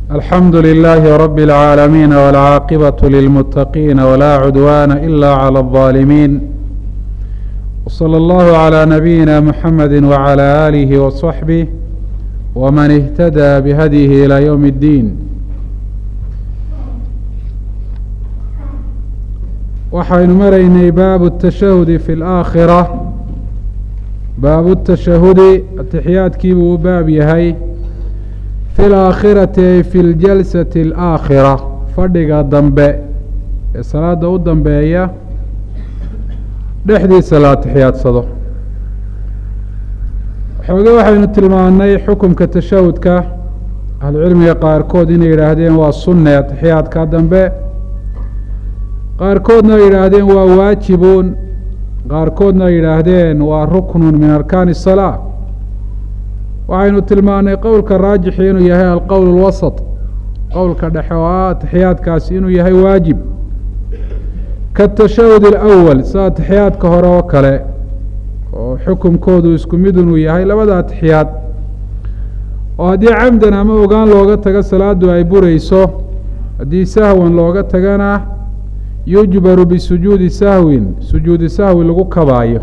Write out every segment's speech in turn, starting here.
الحمد لله رب العالمين والعاقبة للمتقين ولا عدوان إلا على الظالمين وصلى الله على نبينا محمد وعلى آله وصحبه ومن اهتدى بهديه إلى يوم الدين waxaynu maraynay baabu التashahudi fi اlآakhirة baabu التashahudi atixiyaadkiibuu u baab yahay fi اlaakhirati ay fi ljalsati اlآakhira fadhiga dambe ee salaada u dambeeya dhexdiisa la atixiyaadsado xooge waxaynu tilmaanay xukumka tashahudka ahlucilmiga qaarkood inay yidhaahdeen waa sunne atixiyaadka dambe qaarkoodna ay yidhaahdeen waa waajibuun qaarkoodna ay yidhaahdeen waa ruknun min arkaani الsalaa waxaynu tilmaanay qowlka raajixi inuu yahay alqowl اlwasط qowlka dhexe oo ah atixiyaadkaasi inuu yahay waajib kaatashahud اlأwal sida atixiyaadka hore oo kale oo xukumkoodu isku mid inuu yahay labada atixiyaad oo haddii camdan ama ogaan looga tago salaadu ay burayso haddii sahwan looga tagana yujbaru bisujuudi sahwin sujuudi sahwi lagu kabaayo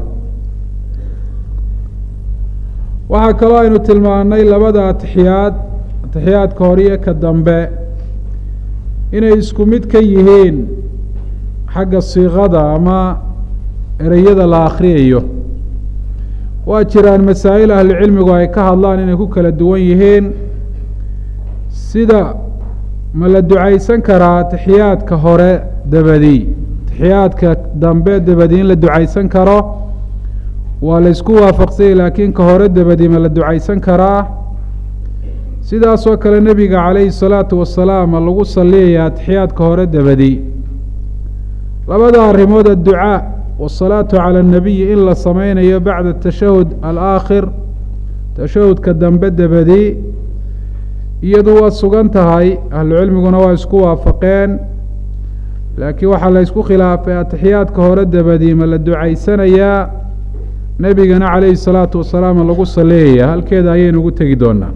waxaa kaloo aynu tilmaanay labada atixiyaad atixiyaadka hore iyo ka dambe inay isku mid ka yihiin xagga siiqada ama ereyada la akhriyayo waa jiraan masaa'il ahlucilmigu ay ka hadlaan inay ku kala duwan yihiin sida ma la ducaysan karaa atixiyaadka hore dabadi atixiyaadka dambe dabadi in la ducaysan karo waa la ysku waafaqsanyay laakiin ka hore dabadi ma la ducaysan karaa sidaasoo kale nebiga calayhi salaatu wasalaam ma lagu saliyaya atixiyaadka hore dabadi labada arrimood adducaa wasalaatu cala annabiyi in la sameynayo bacda atashahud alaakhir tashahudka dambe dabadi iyadu waa sugan tahay ahlucilmiguna waa isku waafaqeen laakiin waxaa la ysku khilaafay atixiyaadka hore dabadi ma la ducaysanayaa nebigana calayhi salaatu wasalaam lagu saleeyaya halkeeda ayaynu ugu tegi doonaa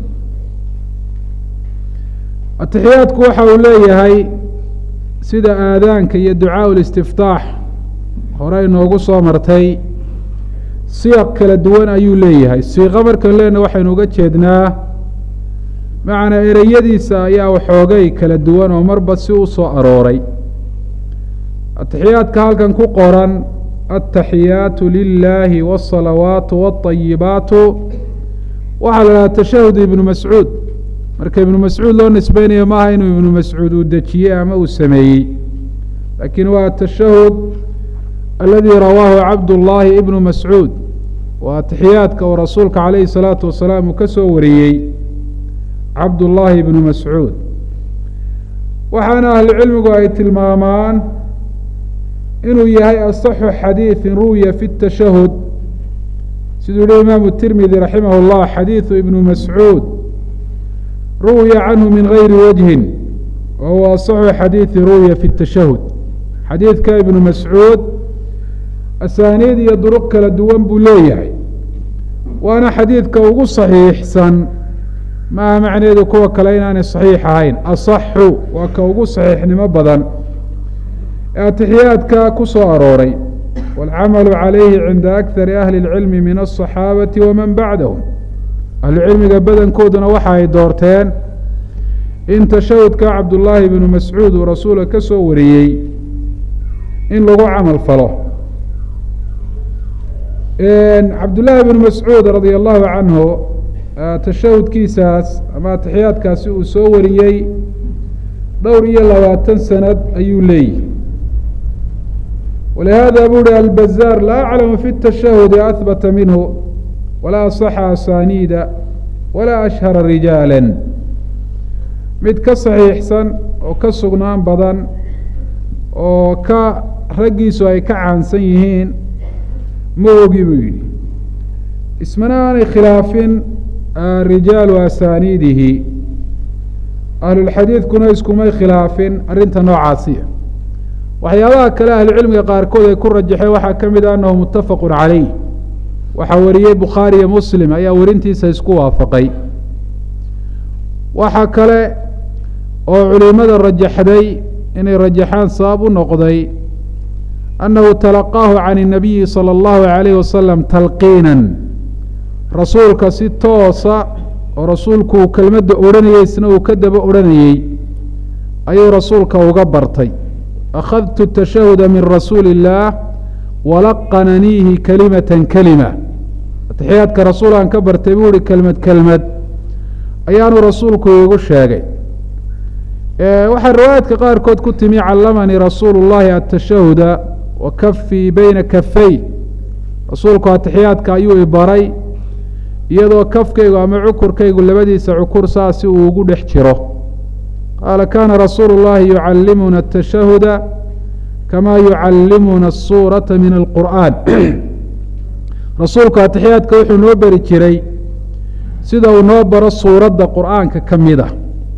atixiyaadku waxa uu leeyahay sida aadaanka iyo ducaau listiftaax hore inoogu soo martay siyaq kala duwan ayuu leeyahay siiqo markan leena waxaynu uga jeednaa macnaa ereyadiisa ayaa waxoogay kala duwan oo marba si u soo arooray atixiyaadka halkan ku qoran altaxiyaatu lilaahi wاsalawaatu wاطayibaatu waxaa la dhaha tashahud ibnu mascuud marka ibnu mascuud loo nisbeynayo maaha inuu ibnu mascuud uu dejiyey ama uu sameeyey laakiin waa atashahud aladii rawaahu cabdullaahi ibnu mascuud waa atixiyaadka oo rasuulka calayhi salaatu wasalaam uu ka soo wariyey cabdullaahi ibnu mascuud waxaana ahlucilmigu ay tilmaamaan inuu yahay asaxu xadiiثin ruwiya fi الtashahud siduu yihi imaamu tirmidi raximah اllah xadiiثu ibnu mascuud ruwiya canhu min gayri wajhin wa huwa asaxu xadiiثi ruwiya fi الtashahud xadiidka ibnu mascuud asaaniid iyo duruq kala duwan buu leeyahay waana xadiidka ugu صaxiixsan maaha macneedu kuwa kale inaanay صaxiix ahayn asaxu waa ka ugu صaxiixnimo badan ee atixiyaadka ku soo arooray wاlcamalu calayhi cinda akari ahli اlcilmi min aلصaxaabati waman bacdahum ahlucilmiga badankooduna waxa ay doorteen in tashahudka cabdullaahi bnu mascuud uu rasuulka ka soo wariyey in lagu camal falo cabdullaahi bnu mascuud radia allahu canhu tashahudkiisaas ama atixiyaadkaasi uu soo wariyey dhowr iyo labaatan sanad ayuu leeyihi walihada bu uhi albazaar laa aclamu fi الtashahudi ahbata minhu walaa aصaxa asaaniida walaa ashhara rijaala mid ka saxiixsan oo ka sugnaan badan oo ka raggiisu ay ka caansan yihiin ma ogi buu yidhi ismana aanay khilaafin rijaalu asaaniidihi ahlulxadiidkuna iskumay khilaafin arrinta noocaasiya waxyaabaha kale ahlucilmiga qaarkood ay ku rajaxeen waxaa ka mid a annahu muttafaqu calayh waxaa wariyey bukhaari iyo muslim ayaa werintiisa isku waafaqay waxaa kale oo culimada rajaxday inay rajaxaan sabab u noqday annahu talaqaahu can الnabiyi salى اllahu عalayh wasalam talqiinan rasuulka si toosa oo rasuulku uu kelmadda odhanayey isna uu ka daba odhanayey ayuu rasuulka uga bartay akhadtu tashahuda min rasuuli اllaah walaqananiihi kalimata kelima atixiyaadka rasuul aan ka bartay buu ihi kelmad kelmad ayaanu rasuulku iigu sheegay waxaa riwaayaadka qaarkood ku timi callamanii rasuulu اllahi atashahuda wa kafii beyna kafay rasuulku atixiyaadka ayuu ibaray iyadoo kafkaygu ama cukurkaygu labadiisa cukur saasi uu ugu dhex jiro qaala kaana rasuulu اllahi yucallimuna atashahuda kama yucallimuna asuurata min alqur'aan rasuulku atixiyaadka wuxuu noo beri jiray sida uu noo baro suuradda qur'aanka ka mid a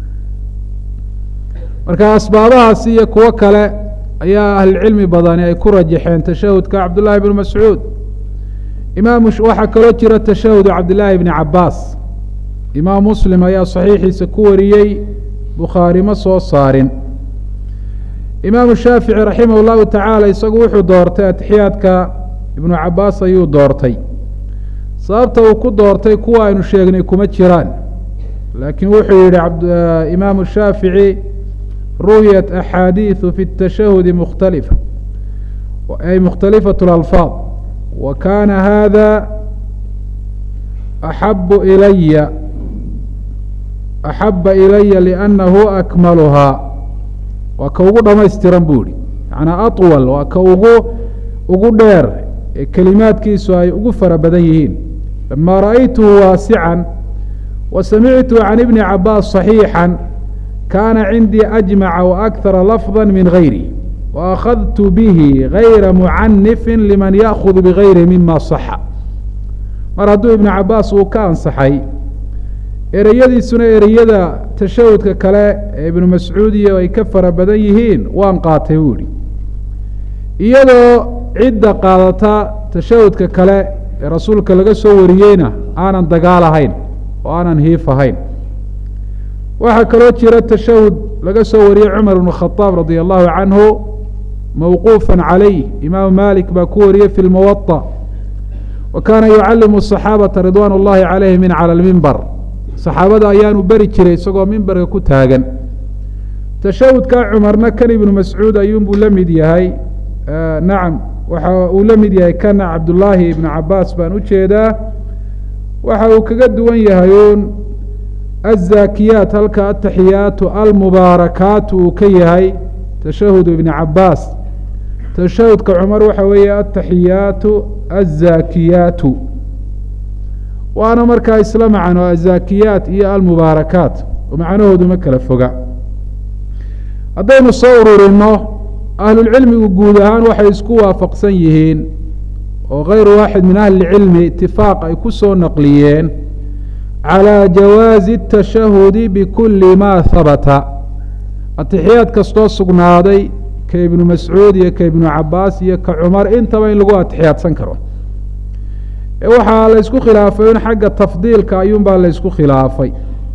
marka asbaabahaasi iyo kuwo kale ayaa ahlucilmi badani ay ku rajaxeen tashahudka cabdullaahi bnu mascuud imaam waxaa kaloo jira tashahudu cabdillaahi bni cabaas imaam muslim ayaa saxiixiisa ku wariyey bukhaari ma soo saarin imaamu shaafici raximah اllahu tacaala isagu wuxuu doortay atixiyaadka ibnu cabaas ayuu doortay sababta uu ku doortay kuwa aynu sheegnay kuma jiraan laakiin wuxuu yihi imaamu shaafici ruwiyat axaadiiثu fi الtashahudi mukhtalifa ay mukhtalifaة اlalfaad wa kaana hada axabu ilaya axaba ilaya liannahu akmaluhaa waa ka ugu dhamaystiran buu yihi macnaa aطwal waa ka ugu ugu dheer ee kelimaadkiisu ay ugu fara badan yihiin lama ra'aytuhu waasican wa samictu can ibni cabaas صaxiixا kaana cindii ajmaca waakara lafظa min gayri waakhadtu bihi gayra mucanifin liman yaakhud bigayri mima صaxa mar hadduu ibnu cabaas uu ka ansaxay ereyadiisuna ereyada tashahudka kale ee ibnu mascuud iyo ay ka fara badan yihiin waan qaatay buu yihi iyadoo cidda qaadata tashahudka kale ee rasuulka laga soo wariyeyna aanan dagaal ahayn oo aanan hiif ahayn waxaa kaloo jira tashahud laga soo wariyey cumar bnu khadaab radia allahu canhu mawquufa calayh imaamu malik baa ku wariyey fi lmuwaطa wa kaana yucalimu صaxaabata ridwaan اllahi calayhi min cala lmimbar saxaabada ayaanu beri jiray isagoo mimbarka ku taagan tashahudka cumarna kan ibnu mascuud ayuunbuu la mid yahay nacam waxa uu la mid yahay kana cabdullaahi ibnu cabaas baan u jeedaa waxa uu kaga duwan yahay uun azaakiyaat halka ataxiyaatu almubaarakaatu uu ka yahay tashahudu ibni cabaas tashahudka cumar waxa weeye ataxiyaatu azaakiyaatu waana markaa isla macno azaakiyaat iyo almubaarakaat oo macnahoodu ma kala foga haddaynu soo ururino ahlulcilmigu guud ahaan waxay isku waafaqsan yihiin oo kayru waaxid min ahli lcilmi itifaaq ay ku soo naqliyeen calى jawaazi الtashahudi bikuli ma habata atixiyaad kastoo sugnaaday ka ibnu mascuud iyo ka ibnu cabaas iyo ka cumar intaba in lagu atixiyaadsan karo waxaa la ysku khilaafay in xagga tafdiilka ayuun baa la ysku khilaafay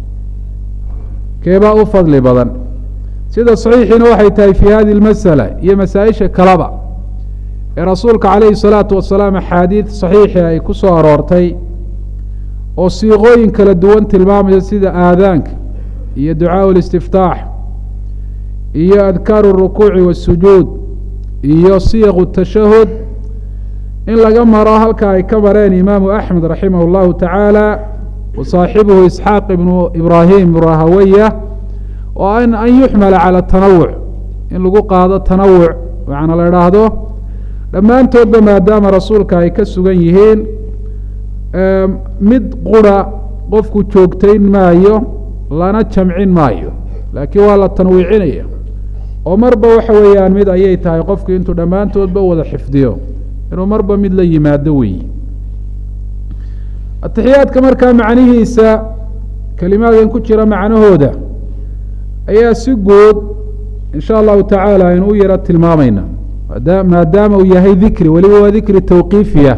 keebaa u fadli badan sida saxiixiina waxay tahay fi hadi اlmasala iyo masaa-isha kaleba ee rasuulka calayhi الsalaatu wasalaam axaadiid saxiixi ay ku soo aroortay oo siiqooyin kala duwan tilmaamaya sida aadaanka iyo ducaaءu اlistiftaax iyo adkaaru الrukuuci waالsujuud iyo siyaqu الtashahud in laga maro halka ay ka mareen imaamu axmed raximah اllahu tacaala wa saaxibuhu isxaaq ibnu ibraahim rahawaya oo an an yuxmala calى tanawuc in lagu qaado tanawuc macna la idhaahdo dhammaantoodba maadaama rasuulka ay ka sugan yihiin mid qura qofku joogtayn maayo lana jamcin maayo laakiin waa la tanwiicinaya oo marba waxa weeyaan mid ayay tahay qofku intuu dhammaantoodba wada xifdiyo inuu marba mid la yimaado weeyi atixiyaadka markaa macnihiisa kelimaadkan ku jira macnahooda ayaa si guud in sha allahu tacaala aynu u yaro tilmaamayna maadaama uu yahay dikri weliba waa dikri tawqiifiya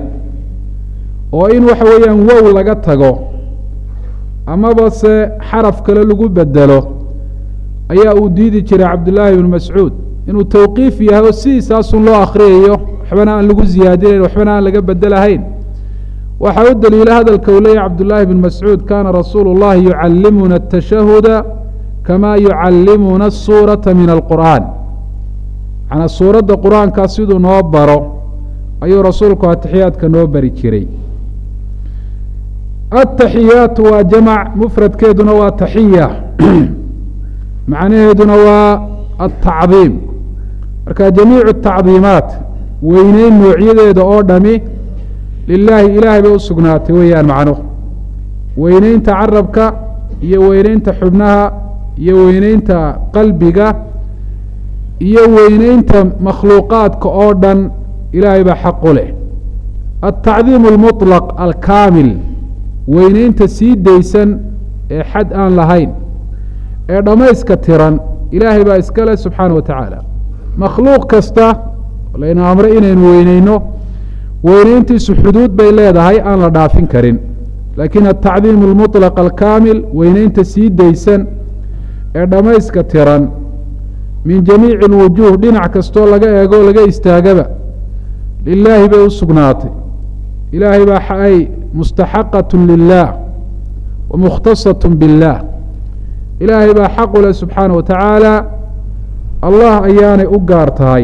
oo in waxa weeyaan wow laga tago amaba se xaraf kale lagu bedelo ayaa uu diidi jiray cabdullaahi ibnu mascuud inuu tawqiif yahay oo sidiisaasun loo akhriyayo waxbana aan lagu ziyaadinayn waxbana aan laga bedelahayn waxaa u daliila hadalka uu leeyahy cabdullaahi bn mascuud kaana rasuulu llahi yucallimuna atashahuda kama yucallimuna asuurata min alqur'aan macnaa suuradda qur-aankaa siduu noo baro ayuu rasuulku atixiyaadka noo bari jiray ataxiyaatu waa jamac mufradkeeduna waa taxiya macnaheeduna waa altacdiim marka jamiicu tacdiimaat weyneyn noocyadeeda oo dhami lilaahi ilaahay bay u sugnaatay weeyaan macnuhu weyneynta carabka iyo weyneynta xubnaha iyo weyneynta qalbiga iyo weyneynta makhluuqaadka oo dhan ilaahay baa xaq u leh altacdiim almuطlaq alkaamil weyneynta sii daysan ee xad aan lahayn ee dhammayska tiran ilaahay baa iska leh subxaana wa tacaala makhluuq kasta layna amray inaynu weyneyno weyneyntiisu xuduud bay leedahay aan la dhaafin karin laakiin altacdiim almuطlaq alkaamil weyneynta sii daysan ee dhammayska tiran min jamiici alwujuuh dhinac kastoo laga eego laga istaagaba lilaahi bay u sugnaatay ilaahay baa ay mustaxaqat lilah wa mukhtasat biاllah ilaahay baa xaq u leh subxaana wa tacaala allah ayaanay u gaar tahay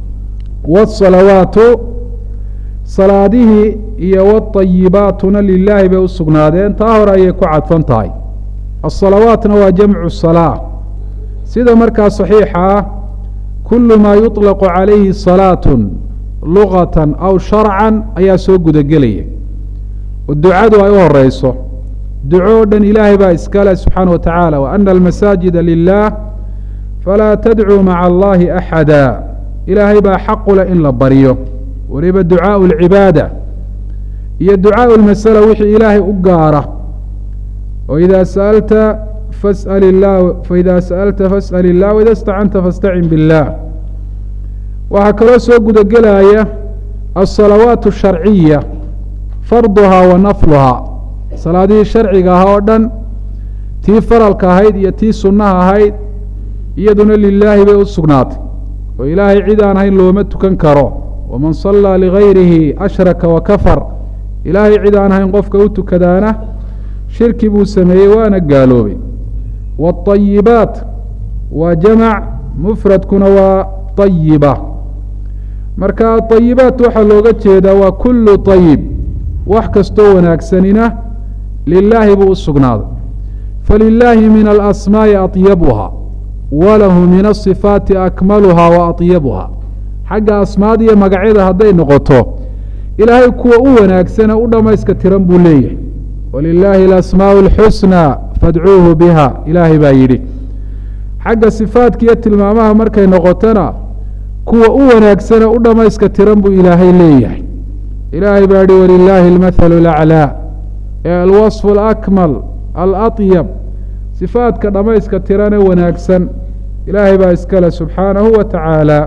wsalawaatu salaadihii iyo wاطayibaatuna lilaahi bay u sugnaadeen taa hore ayay ku cadfan tahay asalawaatna waa jamcu salaa sida markaa saxiixa ah kulu maa yuطlaqu calayhi salaatu lugata aw sharcan ayaa soo gudagelaya oo ducadu ay u horeyso duco o dhan ilaahay baa iskale subxaana wa tacaala wa ana almasaajida lilah falaa tadcuu maca allahi axada ilaahay baa xaqu leh in la baryo waliba ducaau alcibaada iyo ducaau lmasala wixii ilaahay u gaara oo idaa sa'alta fas'al illah faida sa'alta fas'al illah waida istacanta fastacin biاllah waxaa kaloo soo gudagelaya alsalawaat asharciya farduhaa wa nafluhaa salaadihii sharciga ahaa oo dhan tii faralka ahayd iyo tii sunnaha ahayd iyaduna lilaahi bay u sugnaatay oo ilaahay cid aan ahayn looma tukan karo waman sallaa ligayrihi ashraka wa kafar ilaahay cid aan ahayn qofka u tukadaana shirki buu sameeyey waana gaaloobay waاطayibaat waa jamac mufradkuna waa طayiba marka aطayibaat waxaa looga jeedaa waa kulu طayib wax kastoo wanaagsanina lilaahi buu u sugnaaday falilaahi min alasmaaءi aطyabuha walahu min asifaati akmaluhaa wa aطyabuha xagga asmaada iyo magacyada hadday noqoto ilaahay kuwa u wanaagsane u dhammayska tiran buu leeyahay walilaahi alasmaaءu اlxusnى fadcuuhu biha ilaahay baa yidhi xagga sifaadka iyo tilmaamaha markay noqotona kuwa u wanaagsane u dhammayska tiran buu ilaahay leeyahay ilaahay baa yihi walilaahi almathalu alaclaa ee alwaصfu alakmal alaطyab sifaadka dhammayska tirane wanaagsan ilaahay baa iskale subxaanahu wa tacaala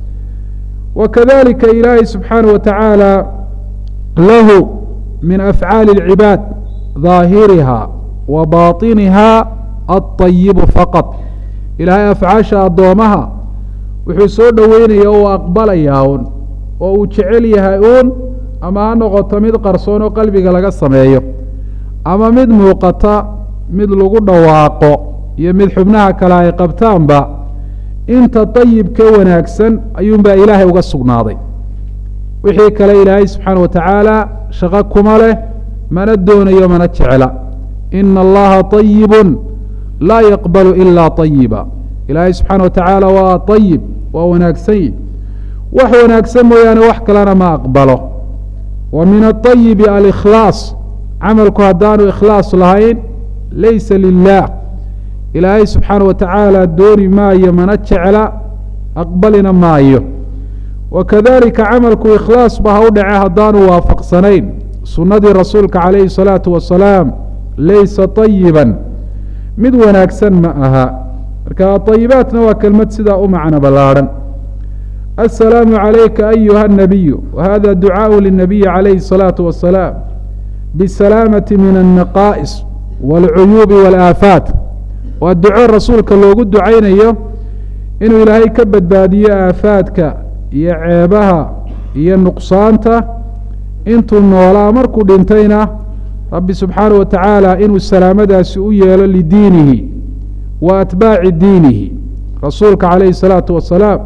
wa kadalika ilaahay subxaanaه wa tacaala lahu min afcaali اlcibaad daahiriha wa baطiniha aلطayibu faqad ilaahay afcaasha addoomaha wuxuu soo dhoweynaya oo aqbalayaa un oo uu jecel yahay uun ama ha noqoto mid qarsoon oo qalbiga laga sameeyo ama mid muuqata mid lagu dhawaaqo iyo mid xubnaha kale ay qabtaanba inta dayibka wanaagsan ayuunbaa ilaahay uga sugnaaday wixii kale ilaahay subxaana wa tacaala shaqo kuma leh mana doonayo mana jecla ina allaha طayibun laa yaqbalu ila طayiba ilaahay subxaana wa tacaala waa طayib waa wanaagsan yi wax wanaagsan mooyaane wax kalena ma aqbalo wa min aطayibi alikhlaas camalku haddaanu ikhlaas lahayn laysa lilah ilaahay subxaana wa tacaala dooni maayo mana jecla aqbalina maayo wa kadalika camalku ikhlaas ba ha u dhace haddaanu waafaqsanayn sunnadii rasuulka calayhi الsalaatu wasalaam laysa طayiban mid wanaagsan ma aha marka aطayibaatna waa kelmad sidaa u macno ballaarhan aلsalaamu عalayka ayuha الnabiyu wahada ducaaءu lلnabiyi calayhi الsalaaةu wasalaam bsalaamati min الnaqaa'is wاlcuyuubi wاlaafaat waa duco rasuulka loogu ducaynayo inuu ilaahay ka badbaadiyo aafaadka iyo ceebaha iyo nuqsaanta intuu noolaa markuu dhintayna rabbi subxaanaه wa tacaala inuu salaamadaasi u yeelo lidiinihi wa atbaaci diinihi rasuulka calayhi الsalaatu wasalaam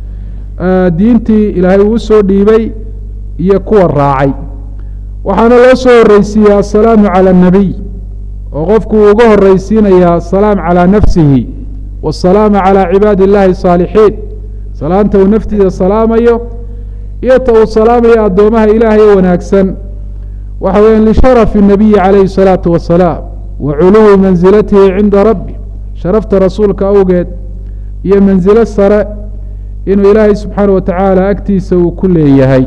diintii ilaahay uu soo dhiibay iyo kuwa raacay waxaana loo soo horeysiiya asalaamu calى الnabiy oo qofku uu uga horeysiinaya asalaam calى nafsihi wasalaamu calى cibaadi اllahi الصaalixiin salaanta uu naftiisa salaamayo iyo ta uu salaamayo addoomaha ilaahay ee wanaagsan waxa weya lisharafi الnabiyi calayhi الsalaatu wasalaam wa culuwi mansilatihi cinda rabbi sharafta rasuulka awgeed iyo mansilo sare inuu ilaahay subxaanaه wa tacaala agtiisa uu ku leeyahay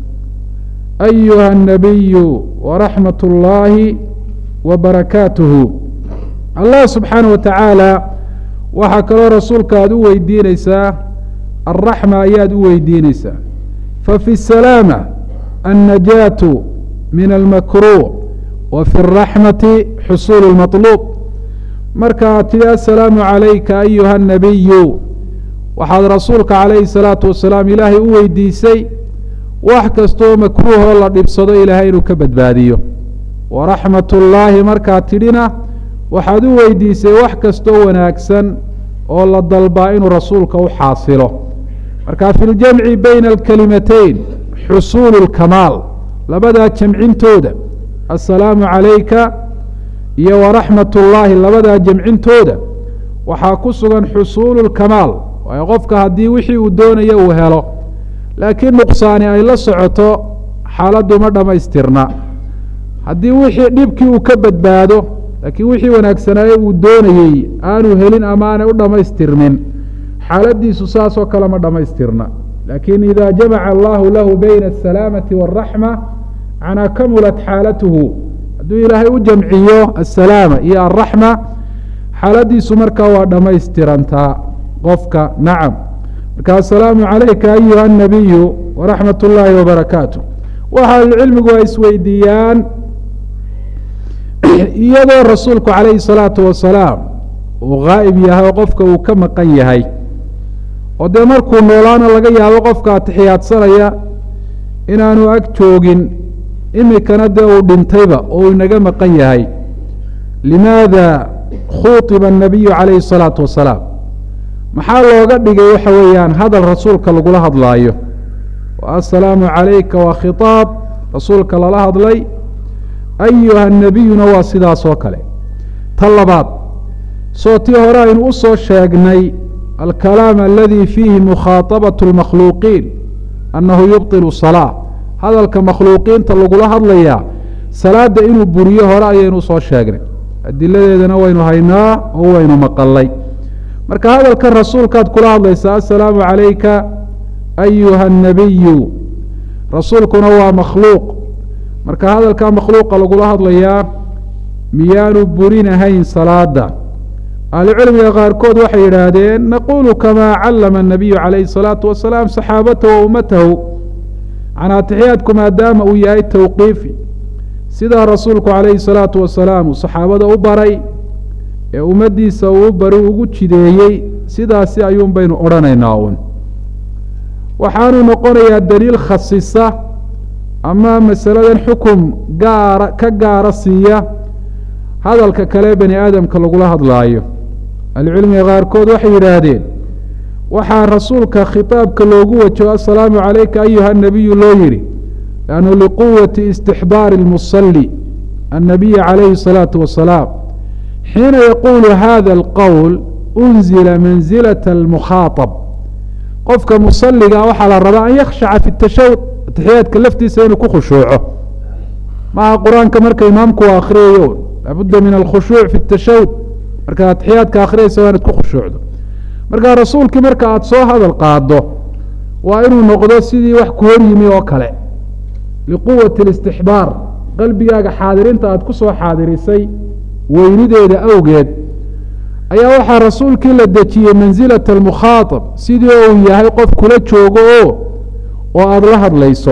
ayuha الnabiyu waraxmat اllahi wa barakaatuhu allah subxaanaه wa tacaala waxaa kaloo rasuulka aad u weydiineysaa alraxma ayaad u weydiineysaa fafi الsalaama annajaatu min almakruuh wa fi الraxmati xusuul اlmaطluub marka aad tidhi asalaamu calayka ayuha الnabiyu waxaad rasuulka calayhi الsalaatu wasalaam ilaahay u weydiisay wax kastooo makruuhoo la dhibsado ilaahay inuu ka badbaadiyo waraxmat ullaahi markaad tidhina waxaad u weydiisay wax kastoo wanaagsan oo la dalbaa inuu rasuulka u xaasilo marka fi ljamci bayna alkalimatayn xusuulu اlkamaal labadaa jamcintooda assalaamu calayka iyo waraxmat ullaahi labadaa jamcintooda waxaa ku sugan xusuulu اlkamaal waayo qofka haddii wixii uu doonayo uu helo laakiin nuqsaani ay la socoto xaaladdu ma dhammaystirna haddii wixii dhibkii uu ka badbaado laakiin wixii wanaagsanaaye uu doonayey aanu helin ama aanay u dhammaystirmin xaaladiisu saasoo kale ma dhammaystirna laakiin ida jamaca allahu lahu bayna asalaamati waaraxma macnaa kamulat xaalatuhu hadduu ilaahay u jamciyo asalaama iyo alraxma xaaladiisu markaa waa dhammaystirantaa qofka nacam marka asalaamu calayka ayuha anabiyu waraxmat ullaahi wabarakaatu waxa ahlucilmigu ay isweydiiyaan iyadoo rasuulku calayhi salaatu wasalaam uu gaa'ib yahay oo qofka uu ka maqan yahay oo dee markuu noolaana laga yaabo qofka atixiyaadsanaya inaanu ag joogin imikana dee uu dhintayba oo uu inaga maqan yahay limaada khuuطiba الnabiyu calayhi الsalaatu wasalaam maxaa looga dhigay waxa weeyaan hadal rasuulka lagula hadlaayo assalaamu calayka waa khiطaab rasuulka lala hadlay ayuha nabiyuna waa sidaas oo kale ta labaad soo tii hore aynu u soo sheegnay alkalaam aladi fiihi mukhaaطabaة اlmakhluuqiin annahu yubطil salaa hadalka makhluuqiinta lagula hadlayaa salaada inuu buriyo hore ayaynu usoo sheegnay adiladeedana waynu haynaa oo waynu maqalay marka hadalkan rasuulkaad kula hadlaysaa assalaamu calayka ayuha الnabiyu rasuulkuna waa makhluuq marka hadalkaa makhluuqa lagula hadlayaa miyaanu burinahayn salaada ahlucilmiga qaarkood waxay yidhaahdeen naqulu kamaa callama الnabiyu calayhi الsalaatu wasalaam saxaabatahu wa ummatahu canaa atixiyaadku maadaama uu yahay tawqiifi sidaa rasuulku calayhi الsalaatu wasalaam uu saxaabada u baray ee ummaddiisa uu bari ugu jideeyey sidaasi ayuun baynu odhanaynaa un waxaanu noqonayaa daliil khasisa ama masaladan xukum gaara ka gaara siiya hadalka kale bani aadamka lagula hadlaayo ahlucilmiga qaarkood waxay yidhaahdeen waxaa rasuulka khitaabka loogu wajo assalaamu calayka ayuha nabiyu loo yihi lannu liquwati istixbaari اlmusali annabiyi calayhi الsalaatu wasalaam xiina yaquulu hada alqowl unzila manzilaة اlmukhaaطab qofka musaliga waxaa la rabaa an yakhshaca fi tashahud atixiyaadka laftiisa inuu ku khushuuco maha qur-aanka marka imaamku u akhriyayo laabudda min alkhushuuc fi tashahud markaad atixiyaadka akhriyaysa waa inaad ku khushuucdo marka rasuulkii marka aada soo hadal qaado waa inuu noqdo sidii wax ku hor yimi oo kale liquwati اlistixbaar qalbigaaga xaadirinta aada ku soo xaadirisay weynideeda awgeed ayaa waxaa rasuulkii la dejiyey mansilata almukhaaطab sidii uu yahay qof kula joogo oo oo aada la hadlayso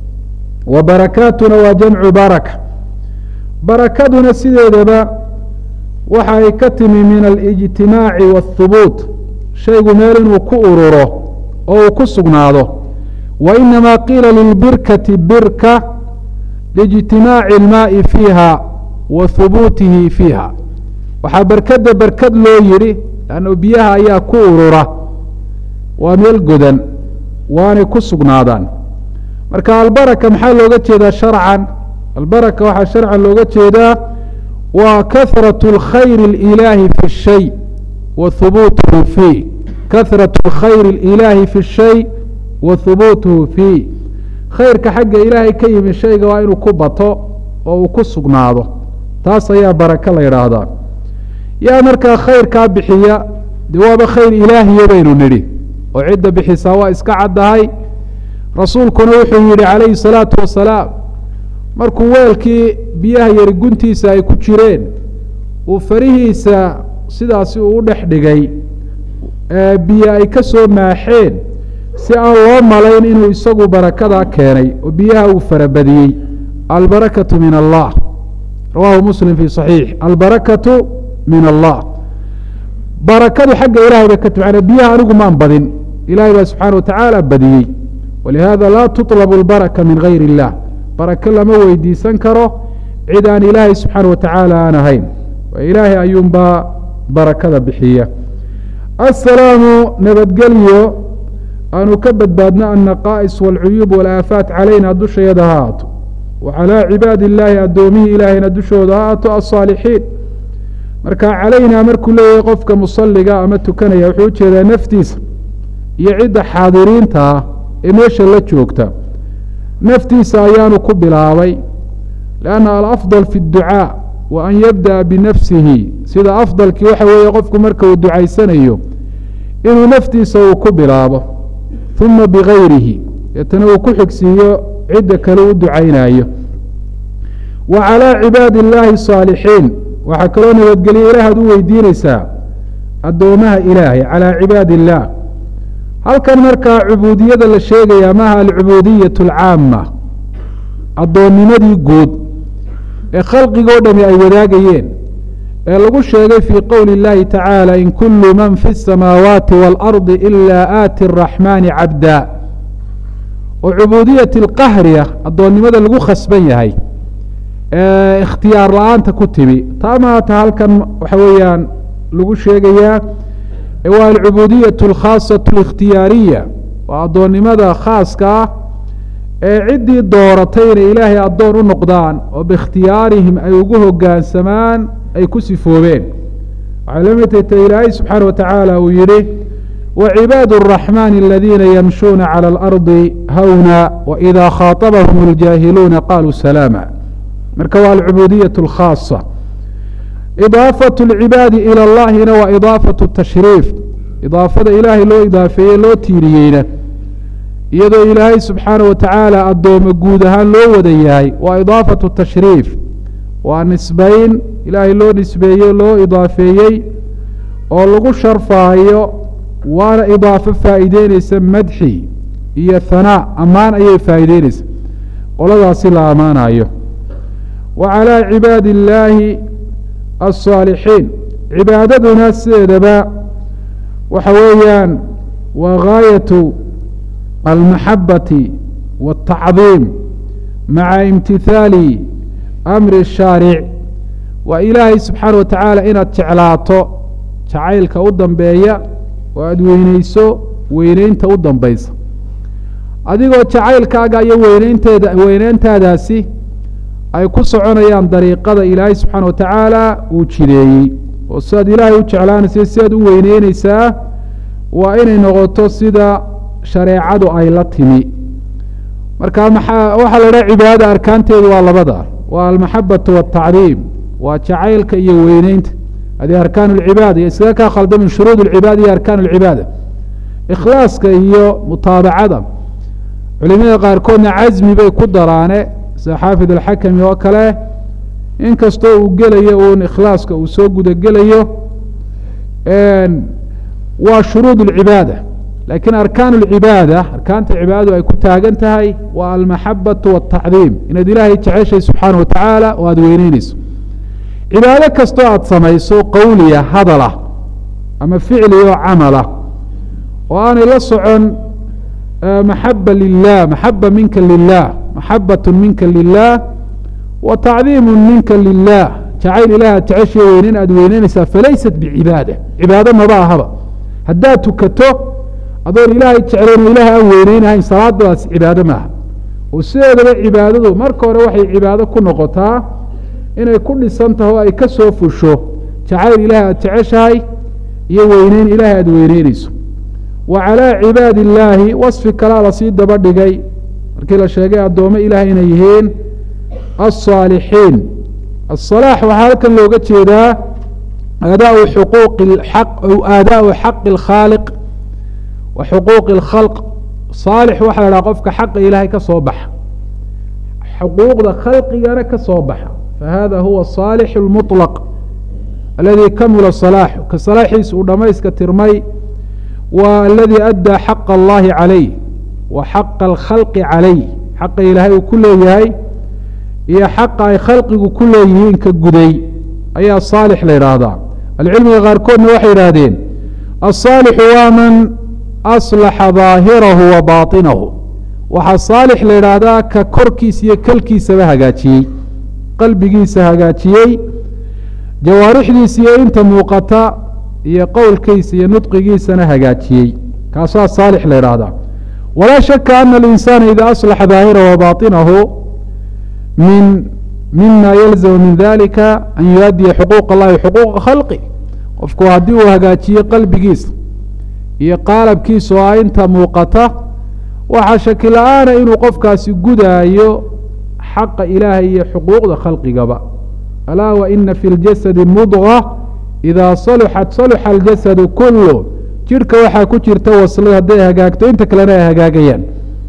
wa barakaatuna waa jamcu baraka barakaduna sideedaba waxa ay ka timi min alijtimaaci waathubuut shaygu meel inuu ku ururo oo uu ku sugnaado wa inamaa qiila lilbirkati birka liijtimaaci ilmaa'i fiiha wa hubuutihi fiiha waxaa berkadda berkad loo yidhi lanno biyaha ayaa ku urura waa meel godan waanay ku sugnaadaan marka albaraka maxaa looga jeedaa sharcan albaraka waxaa sharcan looga jeedaa waa kahrat اlkhayr اlilaahi fi shay wa hubuutuhu fiih kahrat khayr اlilaahi fi shay wa hubuutuhu fiih khayrka xagga ilaahay ka yimi shayga waa inuu ku bato oo uu ku sugnaado taas ayaa baraka la yidhaahdaa yaa markaa khayrkaa bixiya de waaba khayr ilaahiya baynu nidhi oo cidda bixisaa waa iska caddahay rasuulkuna wuxuu yihi calayhi salaatu wasalaam markuu weelkii biyaha yari guntiisa ay ku jireen uu farihiisa sidaasi uu u dhex dhigay biyo ay ka soo maaxeen si aan loo malayn inuu isagu barakadaa keenay oo biyaha uu farabadiyey albarakatu min allah rawahu muslim fi صaxiix albarakatu min allah barakadu xagga ilahay bay ka timi manaa biyaha anigu maan badin ilahay baa subxaana watacaala badiyey walihada laa tuطlab اlbaraka min gayr اllah barako lama weydiisan karo cid aan ilaahay subxaana watacaala aan ahayn ilaahay ayuunbaa barakada bixiya asalaamu nabadgelyo aanu ka badbaadno annaqaa'is wاlcuyuub wاlaafaat calayna dushayada ha aato wa calaa cibaadi illaahi addoomihii ilaahayna dushooda ha aato aلصaalixiin marka calaynaa markuu leeyahay qofka musaliga ama tukanaya wuxuu ujeedaa naftiisa iyo cidda xaadiriinta ah ee meesha la joogta naftiisa ayaanu ku bilaabay lanna alafضal fi اdducaa wa an yabdaأa binafsihi sida afdalkii waxa weeye qofku marka uu ducaysanayo inuu naftiisa uu ku bilaabo uma bigayrihi deetana uu ku xigsiiyo cidda kale u ducaynayo wa calىa cibaadi اllaahi الصaalixiin waxaa kaloo nabadgelye ilaahaad u weydiineysaa addoomaha ilaahay calىa cibaadi اllah halkan markaa cubuudiyada la sheegaya maaha alcubuudiyaة اlcaama addoonnimadii guud ee khalqigoo dhami ay wadaagayeen ee lagu sheegay fii qowli اllahi tacaala in kulu man fi الsamaawaati wاlardi ilaa aati الraxmaani cabda oo cubuudiyati اlqahriya addoonnimada lagu khasban yahay ee ikhtiyaar la-aanta ku timi taa maata halkan waxa weeyaan lagu sheegayaa waa alcubuudiyaة اlkhaasaة اlikhtiyaariya waa addoonnimada khaaska ah ee ciddii dooratay inay ilaahay addoon u noqdaan oo biikhtiyaarihim ay ugu hoggaansamaan ay ku sifoobeen waxay la mid tahay ta ilaahay subxaana wa tacaala uu yihi wacibaadu الraxmaani aladiina yamshuuna calى اlardi hawna waإida khaaطabahum اljaahiluuna qaluu salaama marka waa alcubuudiyaة اlkhaasa idaafaة اlcibaadi ilى اllahina waa idaafaة الtashriif idaafada ilaahay loo idaafeeye loo tiiriyeyna iyadoo ilaahay subxaana wa tacaala addoome guud ahaan loo wada yahay waa idaafatu tashriif waa nisbayn ilaahay loo nisbeeyey loo idaafeeyey oo lagu sharfaayo waana idaafo faa'iideyneysa madxi iyo hanaa ammaan ayay faa'iideyneysa qoladaasi la ammaanayo wa calaa cibaadi illaahi alsaalixiin cibaadaduna sideedaba waxa weeyaan waa gaayatu almaxabati waاtacdiim maca imtithaali amri shaaric waa ilaahay subxaana wa tacaala inaad jeclaato jacaylka u dambeeya oo aada weyneyso weyneynta u dambaysa adigoo jacaylkaaga iyo weyneynteeda weyneyntaadaasi ay ku soconayaan dariiqada ilaahay subxaana wa tacaala uu jideeyey oo sidaad ilaahay u jeclaanaysa sidaad u weyneyneysaa waa inay noqoto sida shareecadu ay la timi marka maxaa waxaa la dhaha cibaadada arkaanteedu waa labada waa almaxabatu waatacdiim waa jacaylka iyo weyneynta hadi arkaan اlcibaada iyo iskaga kaa khalda min shuruud اlcibaada iyo arkaan اlcibaada ikhlaaska iyo mutaabacada culimada qaarkoodna casmi bay ku daraane sida xaafid alxakami oo kale inkastoo uu gelayo uun ikhlaaska uu soo gudagelayo waa shuruud اlcibaada lakiin arkaan اlcibaada arkaanta cibaadadu ay ku taagan tahay waa almaxabatu waاtacdiim inaad ilaahay jeceshay subxaana wa tacaala oo aada weyneyneyso cibaado kastoo aada samayso qowliya hadalah ama ficli oo camala oo aanay la socon maxaba lilah maxaba minka lilah maxabat minka lilah wa tacdiimu minka lilah jacayl ilaah jeceshiya weyneyn aada weyneynaysaa falaysat bicibaada cibaado maba ahaba haddaad tukato adoon ilaahay jeclayn oo ilaah aan weyneynahayn salaadaas cibaado maaha oo sideedaba cibaadadu marka hore waxay cibaado ku noqotaa inay ku dhisan tahay oo ay ka soo fusho jacayl ilaah aada jeceshahay iyo weyneyn ilaahay aada weyneyneyso wa calaa cibaadi illaahi wasfi kalaa lasii daba dhigay markii la sheegay addoommo ilaah inay yihiin alsaalixiin asalaax waxaa halkan looga jeedaa aadaau xuquuqi aq aadaau xaqi alkhaaliq wa xuquuqi alkhalq saalix waxaa la dhaha qofka xaqa ilaahay ka soo baxa xuquuqda khalqigana ka soo baxa fahada huwa saalix اlmuطlaq aladi kamula salaaxu ka salaaxiis uu dhamayska tirmay wa aladi addaa xaqa allahi calayh wa xaqa alkhalqi calayh xaqa ilaahay uu ku leeyahay iyo xaqa ay khalqigu ku leeyihiin ka guday ayaa saalix la yidhaahdaa ahlucilmiga qaarkoodna waxay yidhaahdeen asaalixu waa man aslaxa daahirahu wa baatinahu waxaa saalix la yidhaahdaa ka korkiisa iyo kelkiisaba hagaajiyey qalbigiisa hagaajiyey jawaarixdiisa iyo inta muuqata iyo qowlkiisa iyo nudqigiisana hagaajiyey kaasaa saalix la yidhaahdaa walaa shaka ana alinsaana ida aslaxa daahirahu wa baatinahu min mima yalzamu min dalika an yuaddiya xuquuq allahi xuquuqa khalqi qofku haddii uu hagaajiyo qalbigiisa iyo qaalabkiisa oo a inta muuqata waxaa shaki la-aana inuu qofkaasi gudaayo xaqa ilaahay iyo xuquuqda khalqigaba alaa wa ina fi ljasadi mudga idaa saluxat saluxa aljasadu kulu jidhka waxaa ku jirta waslad hadday hagaagto inta kalena ay hagaagayaan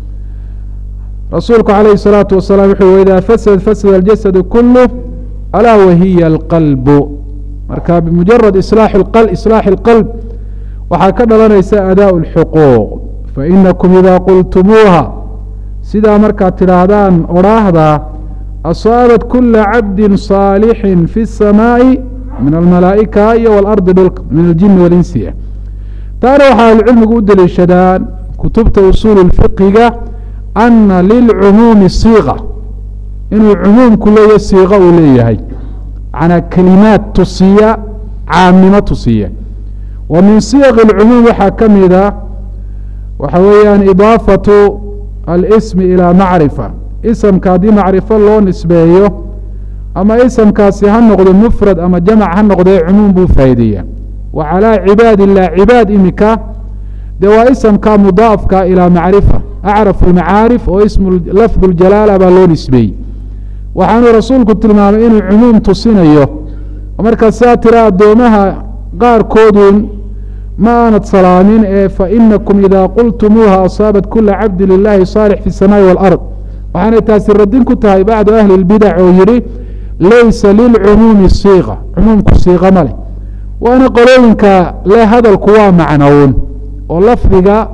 rasuulku calayhi الsalaatu wasalaam wuxuu waidaa fasad fasada aljasadu kulu alaa wahiya alqalbu marka bimujarad islaaxi اlqalb waxaa ka dhalanaysa adaa اlxuquuq fainakum idaa qultumuuha sidaa markaad tidhaahdaan odhaahda asaabat kula cabdi saalixin fi الsamaaءi min almalaa'ika iyo walardi dhulka min aljini walinsiya taana waxaa ahlucilmigu u deliishadaan kutubta usuul اfiqiga ana lilcumuumi siiqa inuu cumuumku leeyahy siiqa uu leeyahay macnaa kelimaad tusiya caamnimo tusiya wa min siyaq اlcumuum waxaa ka mida waxa weeyaan idaafatu alsmi ilaa macrifa isamka haddii macrifo loo nisbeeyo ama isamkaasi ha noqdo mufrad ama jamac ha noqdee cumuum buu faa'ideeya wa calaa cibaad illah cibaad imika dee waa isamka mudaafka ilaa macrifa acrafu lmacaarif oo ismu lafdu ljalaala baa loo nisbeeyey waxaanuu rasuulku tilmaamay inuu cumuum tusinayo markaa saa tira addoomaha qaarkoodun ma aanad salaamin ee fainakum idaa qultumuuha asaabat kula cabdi lilahi saalix fi الsamaaءi wاlard waxaanay taasi radin ku tahay bacdu ahli اlbidac oo yihi laysa lilcumuumi siiqa cumuumku siiqa ma leh waana qolooyinka le hadalku waa macnown oo lafdiga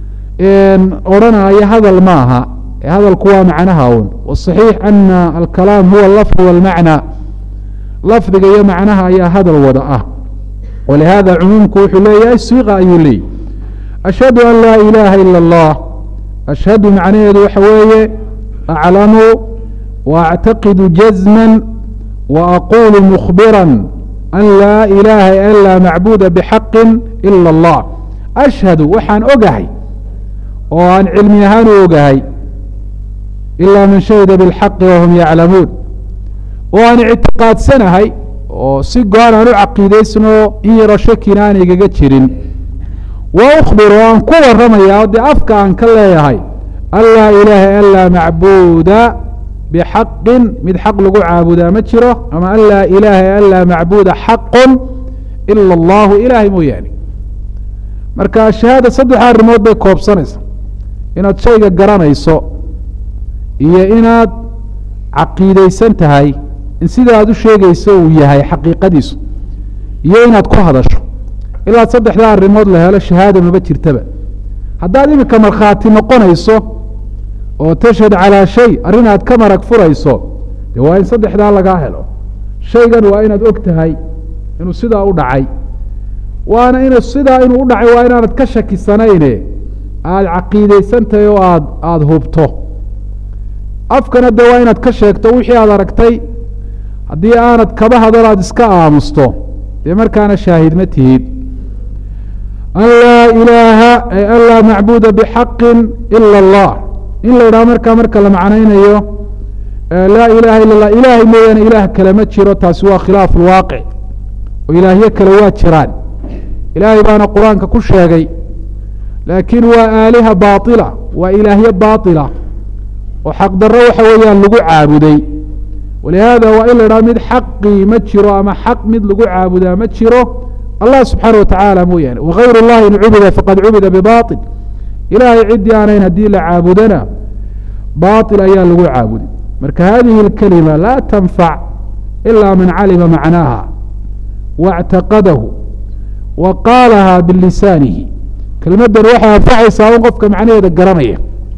odhanaya hadal maaha ee hadalku waa macnaha un wصaxiix ana alkalaam huwa lafd wاlmacna lafdiga iyo macnaha ayaa hadal wada ah walihaada cumuumku wuxuu leeyahay siiqa ayuu leeyay ashhadu an laa ilaaha ila اllah ashhadu macnaheedu waxa weeye aclamu waactaqidu jazma waaqulu mkhbira an laa ilaaha an laa macbuda bxaqi ila اllah ashhadu waxaan ogahay oo aan cilmi ahaan u ogahay ilaa man shahida biاlxaqi wahum yaclamuun oo aan ictiqaadsanahay oo si go-an aan u caqiidaysnoo in yaro shakina aan igaga jirin wa ukhbir oo aan ku waramayaa dee afka aan ka leeyahay an laa ilaaha an laa macbuuda bixaqin mid xaq lagu caabudaa ma jiro ama an laa ilaaha an laa macbuuda xaqun ila allahu ilaahay mooyaane marka shahaada saddex arrimood bay koobsanaysa inaad shayga garanayso iyo inaad caqiidaysan tahay in sida aad u sheegayso uu yahay xaqiiqadiisu iyo inaad ku hadasho ilaa saddexdaa arrimood la helo shahaada maba jirtaba haddaad iminka markhaati noqonayso oo tashhad calaa shay arrin aad ka marag furayso dee waa in saddexdaa lagaa helo shaygan waa inaad og tahay inuu sidaa u dhacay waana inu sidaa inuu u dhacay waa inaanad ka shakisanayne aada caqiideysantahay oo aad aada hubto afkana dee waa inaad ka sheegto wixii aad aragtay haddii aanad kaba hadal aada iska aamusto dee markaana shaahid ma tihid an laa ilaaha ay an laa macbuuda bixaqin ila allah in la idhaha markaa marka la macnaynayo laa ilaha ila اllah ilaahay mooyaane ilaah kale ma jiro taasi waa khilaaf lwaaqic oo ilaahyo kale waa jiraan ilaahay baana qur-aanka ku sheegay laakiin waa aaliha baaطila waa ilaahyo baaطila oo xaqdarro waxa weeyaan lagu caabuday walihaada waa in la idhaha mid xaqii ma jiro ama xaq mid lagu caabudaa ma jiro allah subxaana watacaala mooyaane wagayr اllahi in cubida faqad cubida bibaطil ilaahay ciddii aanayn haddii la caabudana baطil ayaa lagu caabuday marka hadihi اlkalima laa tanfac ila man calima macnaaha waاctaqadahu wa qaalaha bilisaanihi kelmaddan waxay anfacaysaa un qofka macnaheeda garanaya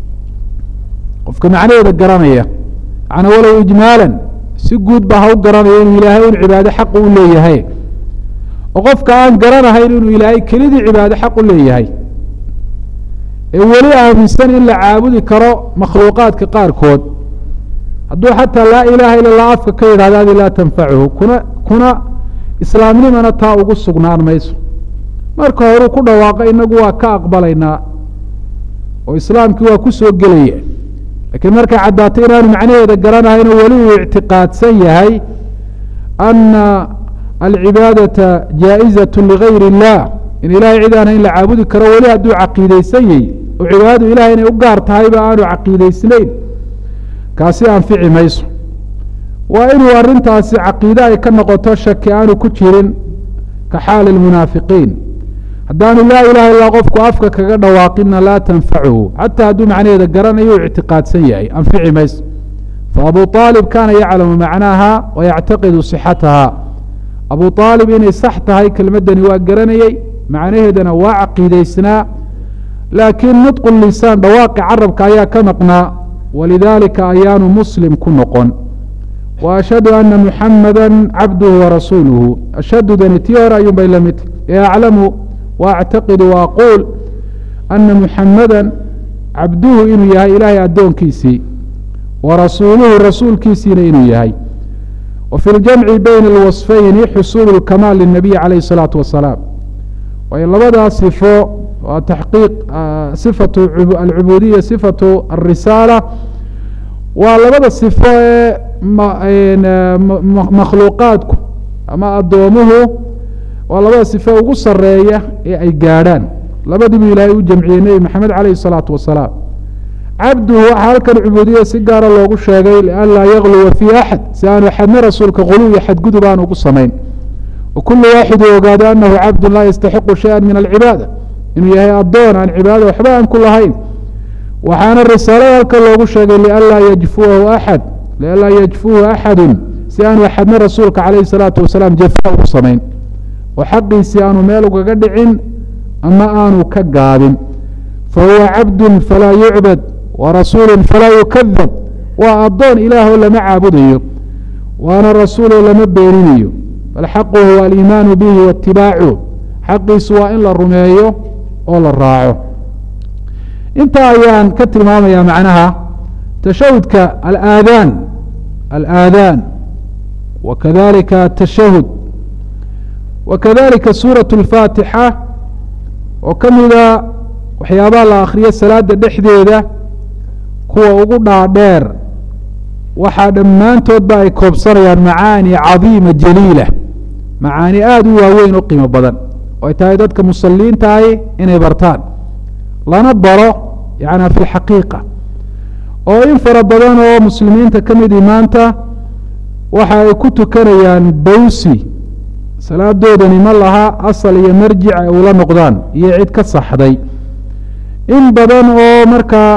qofka macnaheeda garanaya macnaa walow ijmaalan si guud ba ha u garanaya inuu ilaahay un cibaado xaq u leeyahay oo qofka aan garanahayn inuu ilaahay kelidii cibaado xaq u leeyahay ee weli aaminsan in la caabudi karo makhluuqaadka qaarkood hadduu xataa laa ilaaha ila lah afka ka yidhahdo adi laa tanfacuhu kuna kuna islaamnimana taa ugu sugnaan mayso marka horuu ku dhawaaqo inagu waa ka aqbalaynaa oo islaamkii waa ku soo gelaya lakiin markay caddaatay inaanu macnaheeda garanahayn oo weli uu ictiqaadsan yahay ana alcibaadata jaa'izaة ligayr اllah in ilahay cid aan in la caabudi karo weli hadduu caqiideysan yahy oo cibaadadu ilahay inay u gaar tahayba aanu caqiideysnayn kaasi anfici mayso waa inuu arintaasi caqiide ay ka noqoto shaki aanu ku jirin ka xaali اlmunaafiqiin haddaanu laa ilaha illa qofku afka kaga dhawaaqina laa tanfachu xataa hadduu macnaheeda garanayo u ictiqaadsan yahay anfici mayso faabu aalib kaana yaclamu macnaaha wa yactaqidu صixataha abu aalib inay sax tahay kelmaddani waa garanayey macnaheedana waa caqiideysnaa laakiin nudqu lisaan dhawaaqi carabka ayaa ka maqnaa walidaalika ayaanu muslim ku noqon wa ashhadu ana muxamada cabduhu warasuuluhu ashhadudani tii hore ayuun bay la mid ee aclamu waactaqidu waaquul ana muxamada cabduhu inuu yahay ilaahay addoonkiisii wa rasuuluhu rasuulkiisiina inuu yahay wa fi ljamci bayna alwasfayni xusuulu lkamaal linabiyi calayh الsalaatu wasalaam waayo labadaa sifo waa taxqiiq sifatu alcubuudiya sifatu alrisaala waa labada sifo ee makhluuqaadku ama addoomuhu waa labada sifo ugu sareeya ee ay gaadhaan labadiibuu ilaahay u jamciyey nebi maxamed calayh الsalaatu wasalaam cabduhu waxaa halkan cubuudiya si gaara loogu sheegay lian laa yagluwa fii axad si aanu axadna rasuulka quluw iyo xadgudub aan ugu samayn wa kulu waaxidu ogaado anahu cabdu laa yastaxiqu shaya min alcibaada inuu yahay addoon aan cibaadada waxba aan ku lahayn waxaana risaalada halkan loogu sheegay lianlaa yajfuahu axad lianlaa yajfuhu axadu si aanu axadna rasuulka calayhi salaatu wasalaam jafa ugu samayn oo xaqiisii aanu meel ugaga dhicin ama aanu ka gaabin fahuwa cabdu falaa yucbad wa rasuulu falaa yukadab waa addoon ilaahoo lama caabudayo waana rasuuloo lama beeninayo bal xaquhu huwa aliimaanu bihi waitibaacu xaqiisu waa in la rumeeyo oo la raaco intaa ayaan ka tilmaamaya macnaha tashahudka alaadaan alaadaan wa kadalika atashahud wa kadalika suuraة اlfaatixa oo ka mida waxyaabaha la akhriyo salaada dhexdeeda kuwa ugu dhaadheer waxaa dhammaantoodba ay koobsanayaan macaani cadiima jaliila macaani aada u waaweyn oo qiimo badan oo ay tahay dadka musaliintahay inay bartaan lana baro yana fi lxaqiiqa oo in fara badan oo muslimiinta ka midii maanta waxa ay ku tukanayaan bawsi salaadoodani ma laha asal iyo marjic ay ula noqdaan iyo cid ka saxday in badan oo markaa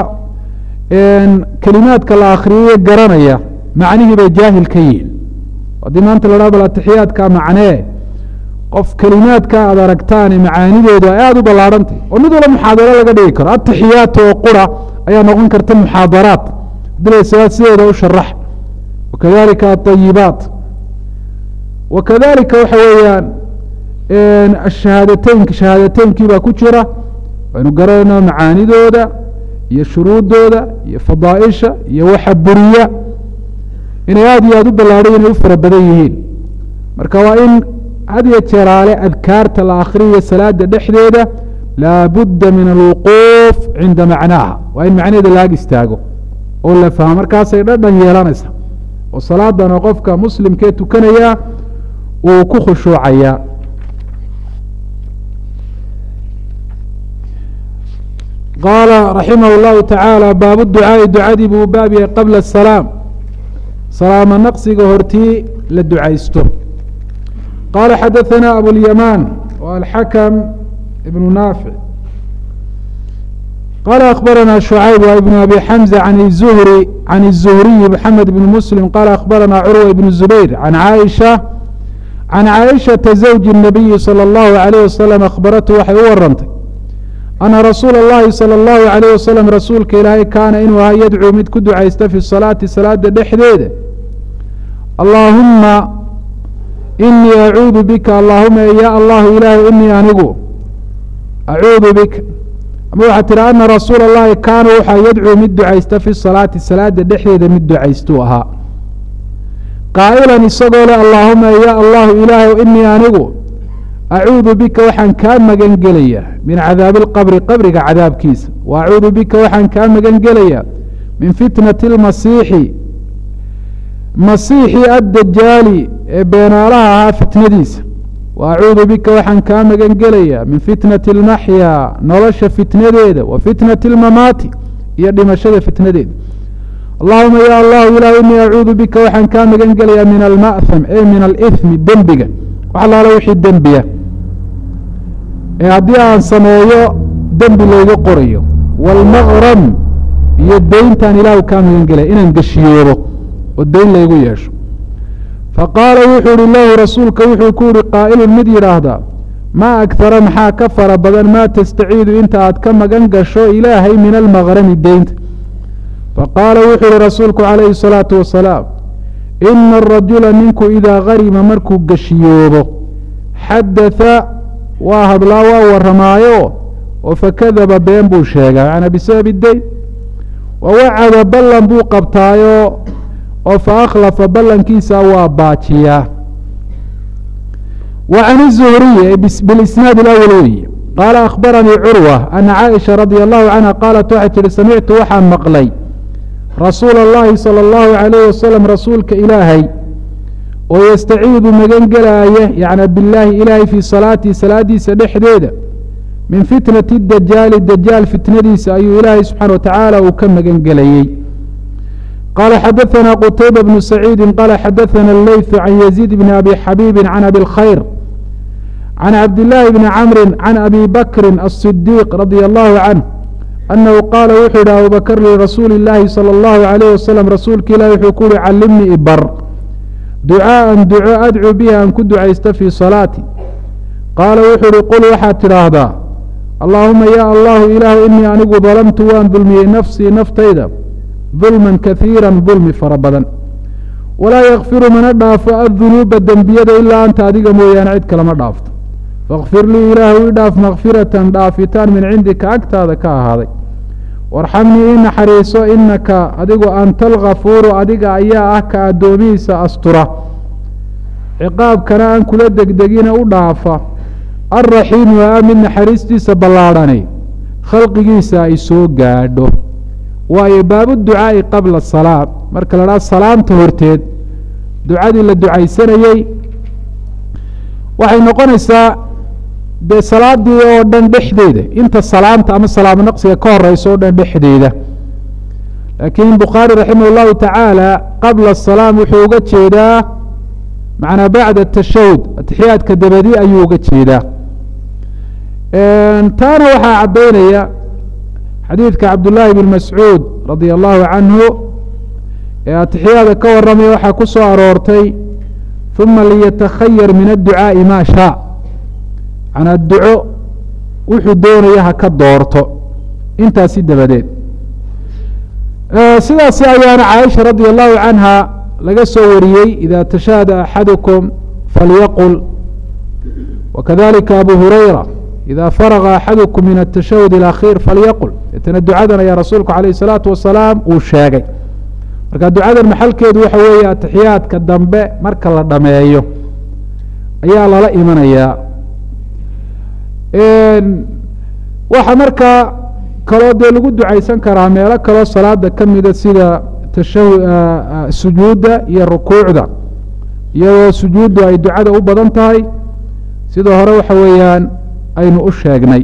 kelimaadka la akhriyayo garanaya macnihii bay jaahil ka yihin haddii maanta la dhaha bal atixiyaadka macnee qof kelimaadka aad aragtaane macaanidoodu ay aada u ballaarhantay oo mid wala muxaadaro laga dhigi karo atixiyaat oo qura ayaa noqon karta muxaadaraat hadii la salaad sideeda u sharax wakadalika aayibaat wakadalika waxa weeyaan shahaadateynka shahaadateyinkii baa ku jira waynu garanayna macaanidooda iyo shuruuddooda iyo fadaaisha iyo waxa buriya inay aada iyo aada u ballaadhay inay u fara badan yihiin marka waa in had iyo jeeraale adkaarta la akhriyayo salaada dhexdeeda laabudda min alwuquuf cinda macnaaha waa in macnaheeda laag istaago oo la fahmo markaasay dhadhan yeelanaysa oo salaadana qofka muslimkee tukanaya uu ku khushuucayaa qaala raximah اllahu tacaala baabu ducaa'i ducadii buu baab yahay qabla asalaam salaamo naqsiga hortii la ducaysto qaala xadaثana abulyamaan wa alxakam ibnu naafic qaala akhbarana shucayb wa ibnu abi xamza can zuhri can الzuhriyi maxamed bn muslim qaala akhbarana curwa ibn zubayr can caaisha can caaishaةa zawji الnabiyi salى اllahu عalayh wasalam akhbaratu waxay u warantay ana rasuula اllahi salى اllahu عalayh wasalam rasuulka ilaahay kaana inuu ahaa yadcuu mid ku ducaysta fi salaati salaada dhexdeeda allaahuma inii acuudu bika allaahuma ya allahu ilaahu inii anigu acuudu bika ama waxaa tihi ana rasuula اllahi kaana waxaa yadcuu mid ducaysta fi salaati salaada dhexdeeda mid ducaystuu ahaa qaa'ilan isagoo le allaahuma ya allahu ilaahu inii anigu acuudu bika waxaan kaa magan gelayaa min cadaabi اlqabri qabriga cadaabkiisa wa acuudu bika waxaan kaa magan gelayaa min fitnati اlmasiixi masiixi addajaali ee beenaalaha ahaa fitnadiisa wa acuudu bika waxaan kaa magan gelayaa min fitnati اlmaxyaa nolosha fitnadeeda wa fitnati اlmamaati iyo dhimashada fitnadeeda allahuma ya allahu ilah inii acuudu bika waxaan kaa magan gelayaa min alma'ham e min alithmi dembiga wax alaalo wixii dembiya ee haddii aan sameeyo dembi layga qorayo waalmaqram iyo deyntaan ilaahu kaa magan gelaya inaan geshiyoobo oo deyn laygu yeesho faqaala wuxuu ihi lahu rasuulka wuxuu ku yihi qaa'ilun mid yidhaahdaa maa agtara maxaa ka fara badan maa tastaciidu inta aad ka magan gasho ilaahay min almaqrami deynta faqaala wuxuu yihi rasuulku calayhi الsalaatu wasalaam ina arajula ninku idaa karima markuu geshiyoobo xadatha waa hadlaa waa waramaayo oo fakadaba been buu sheegaa macnaa bisababi deyn wa wacada ballan buu qabtaayo oo fa akhlafa ballankiisa waa baajiyaa wa can الzuhriy bilisnaad اlأwl weyi qaala akhbaranii curwa ana caaisha radia allahu canha qaalat waxay tihi samictu waxaan maqlay rasuula اllahi salى اllahu عalayh wasalam rasuulka ilaahay oo yastaciidu magan gelaaya yacni bilaahi ilaahay fii salaatii salaadiisa dhexdeeda min fitnati dajaali dajaal fitnadiisa ayuu ilaahay subxaana wa tacaala uu ka magan gelayey qaala xadaثana qutayba bnu saciidi qaala xadaثana اleyثu can yaziid bni abi xabiibi can abi اlkhayr can cabdillaahi bni camri can abi bakri الصidiiq radia allahu canh anahu qaala wuxuu yihi abubakr lirasuuli اllaahi salى اllahu عalayh wasalam rasuulka ilahi wuxuu ku uhi callimnii ibar ducaaan duco adcuu bihi aan ku ducaysta fii salaati qaala wuxuu uhi qul waxaad tidhaahdaa allaahuma ya allahu ilaahu inii anigu dalamtu waan dulmiyey nafsii naftayda dulman kaiira dulmi fara badan walaa yakfiru mana dhaafo addunuuba dembiyada ilaa anta adiga mooyaane cid kalama dhaafto fakfir lii ilaahu i dhaaf makfiratan dhaafitaan min cindika agtaada ka ahaaday warxamnii i naxariiso inaka adigu anta alkafuuru adiga ayaa ah ka addoomihiisa astura ciqaabkana aan kula degdegina u dhaafa alraxiimu aa mid naxariistiisa ballaadhani khalqigiisa ay soo gaadho waayo baabu ducaa'i qabla salaam marka la dhaha salaamta horteed ducadii la ducaysanayey waxay noqonaysaa dee salaadii oo dhan dhexdeeda inta salaamta ama salaamo naqsiga ka horeysa oo dhan dhexdeeda laakiin bukhaari raximah اllahu tacaala qabla salaam wuxuu uga jeedaa macnaa bacda tashahud atixiyaadka dabadi ayuu uga jeedaa taana waxaa caddaynaya xadiidka cabdullaahi bn mascuud radia allahu canhu ee atixiyaada ka waramaya waxaa ku soo aroortay uma liyatakhayar min adducaa'i maa shaa manaa duco wuxuu doonaya ha ka doorto intaasi dabadeed sidaasi ayaana caaisha radia allahu canha laga soo wariyey ida tashahada axadukum falyaqul wakadalika abu hurayra ida faraga axadukum min atashahud اlakhiir falyaqul deetana ducadan ayaa rasuulku alayh الsalaatu wasalaam uu sheegay marka ducadan maxalkeedu waxa weeye atixiyaadka dambe marka la dhameeyo ayaa lala imanayaa waxaa markaa kaloo dee lagu ducaysan karaa meelo kaloo salaada ka mida sida tasha sujuudda iyo rukuucda iyadoo sujuuddu ay ducada u badan tahay sida hore waxa weeyaan aynu u sheegnay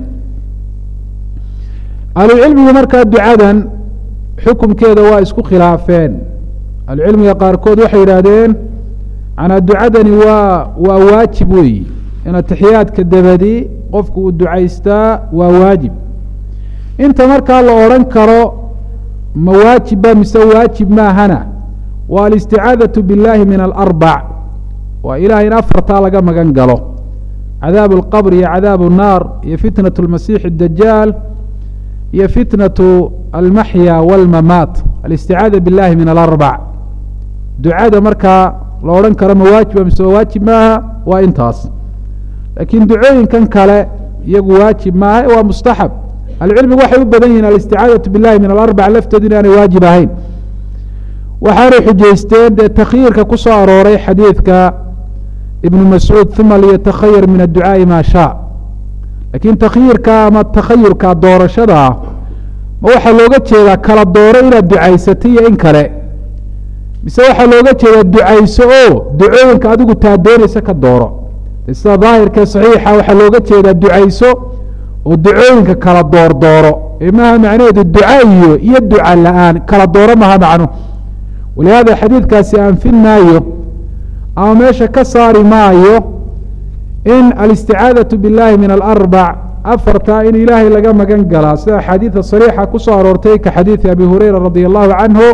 ahlucilmigu markaa ducadan xukumkeeda waa isku khilaafeen ahlucilmiga qaarkood waxay yidhaahdeen manaa ducadani waa waa waajib weeyi in atixiyaadka dabadi qofku uu ducaystaa waa waajib inta markaa la odhan karo ma waajibba mise waajib maahana waa alisticaadatu biاllahi min alarbac waa ilahay in afartaa laga magan galo cadaabu اlqabr iyo cadaabu الnaar iyo fitnaة اlmasiix اdajaal iyo fitnaة almaxya wاlmamaat alisticaada biاllahi min alarbac ducada markaa la odhan karo ma waajiba mise waajib maaha waa intaas laakiin ducooyinkan kale iyagu waajib maaha waa mustaxab ahlucilmigu waxay u badan yihin alisticaadaةu biاllahi min alarbac lafteedu inaanay waajib ahayn waxaanay xujaysteen dee takhyiirka ku soo arooray xadiidka ibnu mascuud uma liyatakhayar min adducaaءi maa shaa lakiin takhyiirka ama takhayurka doorashada ah ma waxaa looga jeedaa kala dooro inaad ducaysatay iyo in kale mise waxaa looga jeedaa ducayso oo ducooyinka adigu taa doonaysa ka dooro sida daahirkee saxiixa waxaa looga jeedaa ducayso oo ducooyinka kala door dooro ee maha macnaheedu duca iyo iyo duca la-aan kala dooro maha macno walihaada xadiidkaasi anfin maayo ama meesha ka saari maayo in alisticaadaةu biاllahi min alarbac afartaa in ilaahay laga magan galaa sida axaadiida sariixa ku soo aroortay ka xadiidi abi hureyra radi allahu canhu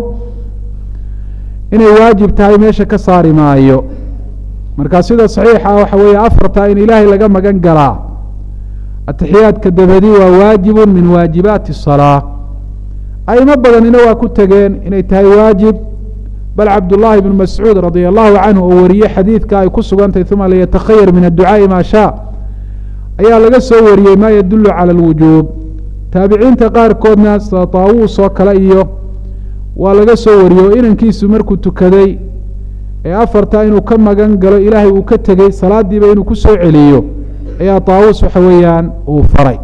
inay waajib tahay meesha ka saari maayo marka sida saxiixa waxa weeye afartaa in ilaahay laga magan galaa atixiyaadka dabadi waa waajibu min waajibaati الsalaa aimo badanina waa ku tegeen inay tahay waajib bal cabdullaahi bnu mascuud radi allahu canhu oo wariyey xadiidka ay ku sugantahy uma liyatakhayar min adducaaءi maa shaa ayaa laga soo wariyey ma yadulu calى اlwujuub taabiciinta qaarkoodna sida taawuus oo kale iyo waa laga soo wariyey oo inankiisu markuu tukaday ee afartaa inuu ka magan galo ilaahay uu ka tegey salaadiiba inuu ku soo celiyo ayaa taawuus waxa weeyaan uu faray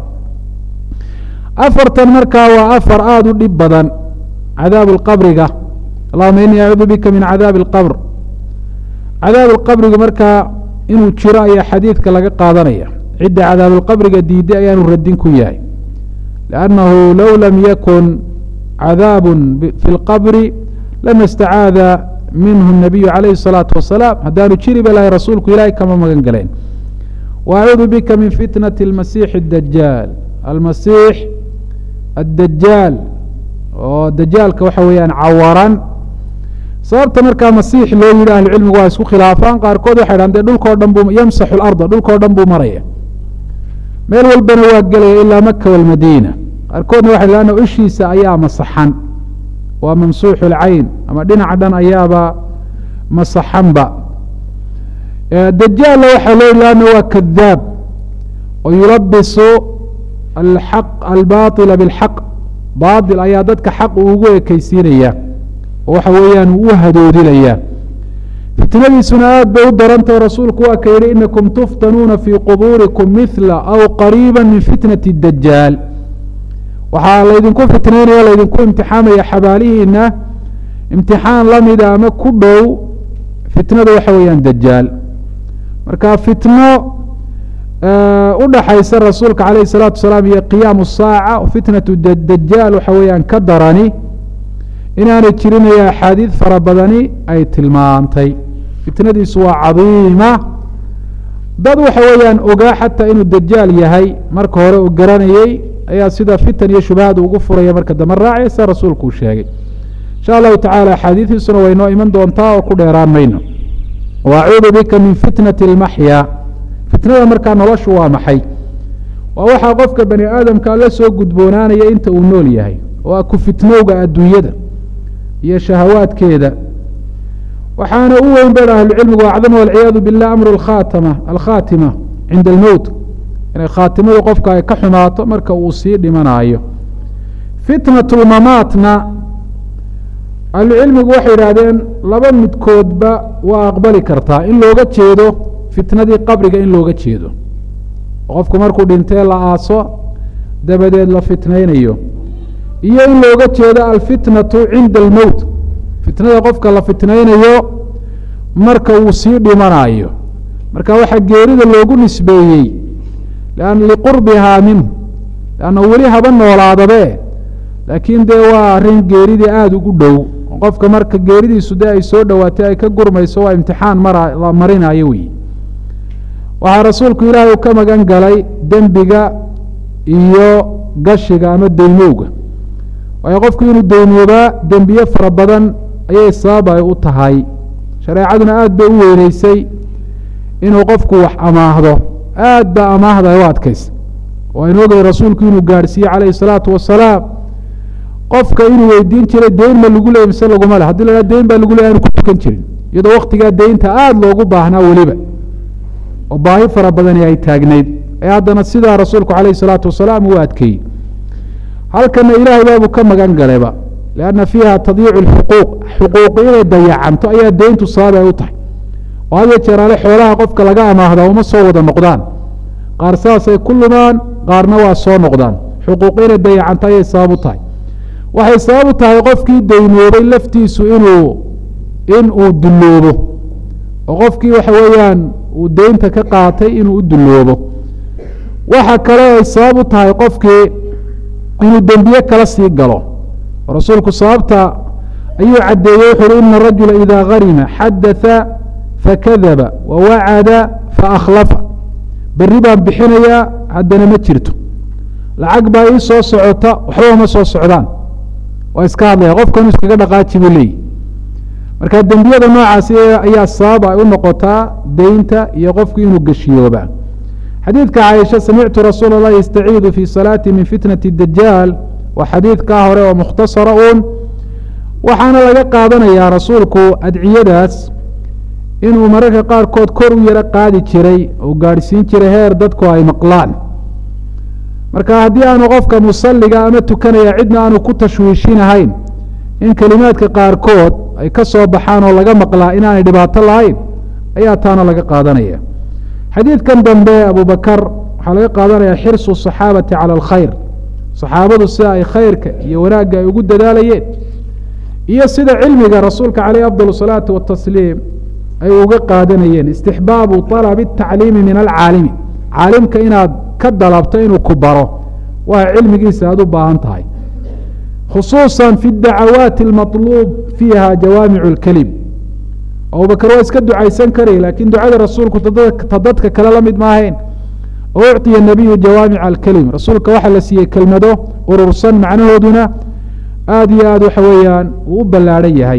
afartan markaa waa afar aada u dhib badan cadaabu اlqabriga allahuma inii acuudu bika min cadaabi اlqabr cadaabu lqabriga markaa inuu jiro ayaa xadiidka laga qaadanaya cidda cadaabuulqabriga diiday ayaanu radin ku yahay liannahu low lam yakun cadaabu fi lqabri lama istacaada minhu الnabiyu calayhi الsalaatu wasalaam haddaanu jiriba lahay rasuulku ilaahay kama magan galeen wa acuudu bika min fitnati اlmasiix اdajaal almasiix addajaal oo dajaalka waxa weeyaan cawaran sababta markaa masiix loo yidhi ahlucilmigu waa isku khilaafaan qaarkood waxay dhahan de dhulkao dhan buu yamsaxu larda dhulkao dhan buu maraya meel walbana waa gelaya ilaa maka walmadiina qaarkoodna waxay dhahan ishiisa ayaa masaxan waa mamsuuxu lcayn ama dhinaca dhan ayaaba masaxanba dajaalla waxaa loo yidhi ana waa kadaab oo yulabisu alxaq albaطila biاlxaq baaطil ayaa dadka xaq uu ugu ekeysiinaya oo waxa weeyaan uu u hadoodinaya fitnadiisuna aad bay u darantao rasuulku waa ka yihi inakum tuftanuuna fii qubuurikum mila aw qariiba min fitnati dajaal waxaa laydinku fitnaynaya laydinku imtixaamaya xabaalihiina imtixaan lamida ama ku dhow fitnada waxa weeyaan dajaal marka fitno udhaxaysa rasuulka calayh الsalaatu wasalaam iyo qiyaamu saaca fitnatu dajaal waxa weeyaan ka darani inaanay jirinaya axaadiid fara badani ay tilmaantay fitnadiisu waa cadiima dad waxa weeyaan ogaa xataa inuu dajaal yahay marka hore uu garanayey ayaa sida fitan iyo shubahaad ugu furaya marka dambe raacay sida rasuulku uu sheegay insha allahu tacala axaadiidiisuna way noo iman doontaa oo ku dheeraan mayno wa acuudu bika min fitnati اlmaxya fitnada markaa noloshu waa maxay waa waxaa qofka bani aadamka la soo gudboonaanaya inta uu nool yahay oo a ku fitnowga adduunyada iyo shahawaadkeeda waxaana u weyn ben ahlucilmigu acdama walciyaadu bilah amru alkhaatama alkhaatima cinda almowt inay khaatimadu qofka ay ka xumaato marka uu sii dhimanaayo fitnat lmamaatna ahlucilmigu waxay yidhaahdeen laba midkoodba waa aqbali kartaa in looga jeedo fitnadii qabriga in looga jeedo qofku markuu dhintee la aaso dabadeed la fitnaynayo iyo in looga jeedo alfitnatu cinda almowt fitnada qofka la fitnaynayo marka uu sii dhimanayo marka waxaa geerida loogu nisbeeyey liqurbihaa minhu lanna weli haba noolaadabe laakiin dee waa arrin geeridii aada ugu dhow qofka marka geeridiisu dee ay soo dhowaatay ay ka gurmayso waa imtixaan mara la marinayo wey waxaa rasuulku ilaahay u ka magan galay dembiga iyo gashiga ama deymowga waayo qofku inuu deymoobaa dembiye fara badan ayay sabab ay u tahay shareecaduna aada bay u weyneysay inuu qofku wax amaahdo aad baa amaahda ay u adkaysa waynu ogay rasuulku inuu gaadhsiiyey calayhi salaatu wasalaam qofka inuu weydiin jiray deyn ma lagu leeyay mise laguma le hadii la haha deyn baa lagu leey aanu ku tukan jirin iyadoo waktigaa deynta aada loogu baahnaa weliba oo baahi fara badani ay taagnayd ee haddana sidaa rasuulku calayhi salaatu wasalaam uu adkeeyey halkana ilaahay baabuu ka magan galayba lianna fiiha tadyiicu lxuquuq xuquuqi inay dayacanto ayaa deyntu sabab ay u tahay oo had ya jeeraale xoolaha qofka laga amaahdaa uma soo wada noqdaan qaar saasay ku lumaan qaarna waa soo noqdaan xuquuq inay dayacanto ayay sabab u tahay waxay sabab u tahay qofkii deymoobay laftiisu inuu in uu dulloobo oo qofkii waxa weeyaan uu deynta ka qaatay inuu u dulloobo waxa kale ay sabab u tahay qofkii inuu dembiye kala sii galo rasuulku sababta ayuu caddeeyey wuxu uhi ina rajula ida harima xadatha fakadaba wawacada faakhlafa berri baan bixinayaa haddana ma jirto lacag baa ii soo socota waxba ma soo socdaan waa iska hadlaya qofkanu iskaga dhaqaaji buu leeyihi marka dembiyada noocaasi ayaa sabab ay u noqotaa deynta iyo qofku inuu geshiyooba xadiidka caaisha samictu rasuul اlah yastaciidu fi salaati min fitnati dajaal waa xadiidkaa hore oo mukhtasara uun waxaana laga qaadanayaa rasuulku adciyadaas inuu mararka qaarkood kor u yaro qaadi jiray oo gaadhsiin jiray heer dadku ay maqlaan marka haddii aanu qofka musaliga ama tukanaya cidna aanu ku tashwiishinahayn in kelimaadka qaarkood ay ka soo baxaan oo laga maqlaa inaanay dhibaato lahayn ayaa taana laga qaadanaya xadiidkan dambe abubakar waxaa laga qaadanaya xirsu saxaabati cala alkhayr saxaabadu sida ay khayrka iyo wanaagga ay ugu dadaalayeen iyo sida cilmiga rasuulka caleyh afdal salaati watasliim ay uga qaadanayeen istixbaabu طalabi الtacliimi min alcaalimi caalimka inaad ka dalabto inuu ku baro waa cilmigiisa aad u baahan tahay khusuusa fi dacawaati اlmaطluub fiiha jawaamic اlkelim abubakar waa iska ducaysan karay laakiin ducada rasuulku ta dadka kale la mid maahayn oo ucطiya nabiyu jawaamic alkelim rasuulka waxaa la siiyey kelmado urursan macnahooduna aada iyo aad waxa weeyaan uu u ballaadhan yahay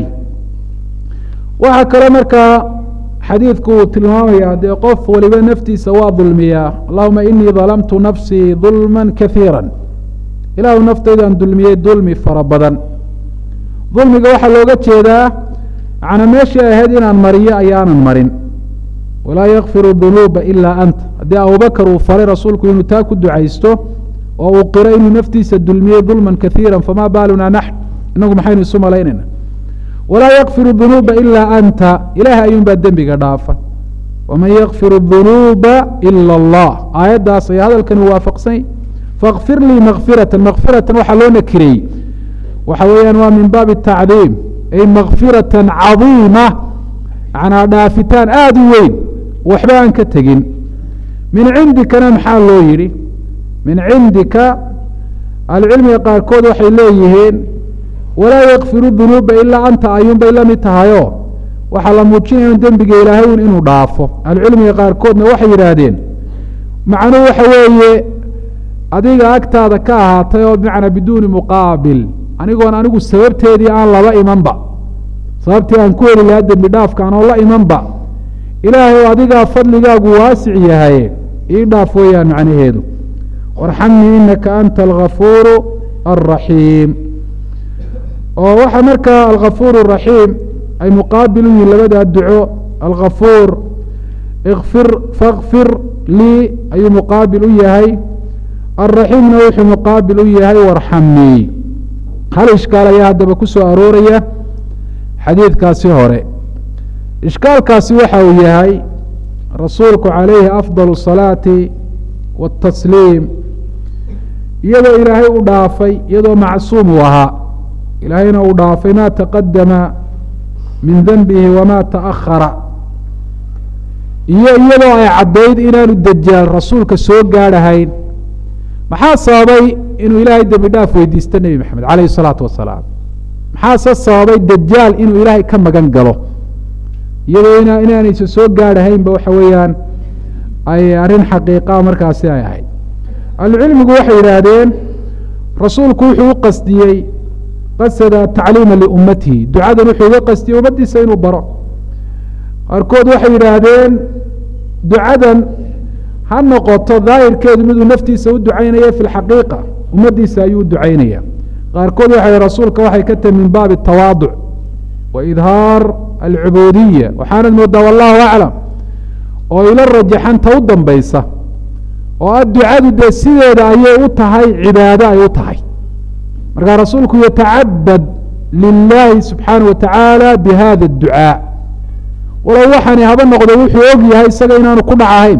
waxaa kale markaa xadiidku uu tilmaamaya dee qof waliba naftiisa waa dulmiyaa allahuma inii dalamtu nafsii dulma kaiira ilaahu naftaydan dulmiyey dulmi fara badan dulmiga waxaa looga jeedaa macnaa meeshii ahayd inaan mariyo ayaanan marin walaa yakfiru dunuuba ilaa anta haddii abubakar uu faray rasuulku inuu taa ku ducaysto oo uu qiro inuu naftiisa dulmiyey dulman kaiira famaa baaluna naxn inagu maxaynu isu malaynayna walaa yakfiru dunuuba ilaa anta ilaah ayuunbaa dembiga dhaafa waman yakfiru dunuuba ila allah aayaddaas ayaa hadalkani waafaqsany fakfir lii makfiratan makfiratan waxaa loo nakireeyey waxa weeyaan waa min baabi tacdiim ay makfiratan cadiima macnaa dhaafitaan aada u weyn waxba aan ka tegin min cindikana maxaa loo yidhi min cindika ahlucilmiga qaarkood waxay leeyihiin walaa yakfiru dunuuba ilaa anta ayuun bay la mid tahayoo waxaa la muujinaya in dembiga ilaahay un inuu dhaafo ahlucilmiga qaarkoodna waxay yidhaahdeen macnuhu waxa weeye adiga agtaada ka ahaatay oo bimacnaa biduuni muqaabil anigoon anigu sababteedii aan laba imanba sababtii aan ku heli lahaa dembi dhaafka anoo la imanba ilaahay adigaa fadligaagu waasic yahay ii dhaaf weeyaan macnaheedu warxamnii inaka anta algafuuru alraxiim oo waxaa markaa algafuur raxiim ay muqaabil u yihin labadaa duco alkafuur ikfir fakfir lii ayuu muqaabil u yahay alraxiimna wuxuu muqaabil u yahay warxamnii hal ishkaal ayaa haddaba ku soo arooraya xadiidkaasi hore ishkaalkaasi waxa uu yahay rasuulku calayhi afdal الsalaati waاtasliim iyadoo ilaahay u dhaafay iyadoo macsuum uu ahaa ilaahayna uu dhaafay ma taqadama min denbihi wama taأkhara iyo iyadoo ay caddayd inaanu dejaal rasuulka soo gaadhahayn maxaa sababay inuu ilaahay dembi dhaaf weydiisto nebi maxamed calayhi الsalaatu wasalaam maxaase sababay dejaal inuu ilaahay ka magan galo iyadoo ina inaanaysa soo gaadhahaynba waxa weeyaan ay arrin xaqiiqaa markaasi ay ahayd ahlucilmigu waxay yidhaahdeen rasuulku wuxuu u qasdiyey qasada tacliima liummatihi ducadan wuxuu uga qasdiyey ummaddiisa inuu baro qaarkood waxay yidhaahdeen ducadan ha noqoto daahirkeedu miduu naftiisa u ducaynaya fi lxaqiiqa ummaddiisa ayuu u ducaynaya qaarkood waxay rasuulka waxay ka tahi min baabi tawaaduc wa idhaar alcubuudiya waxaanad moodaa wallahu aclam oo ila rajaxanta u dambaysa oo a ducadu dee sideeda ayay u tahay cibaado ay u tahay markaa rasuulku yatacabad lilaahi subxaanaه wa tacaala bihada اducaa walow waxaani haba noqdo wuxuu og yahay isaga inaanu ku dhacahayn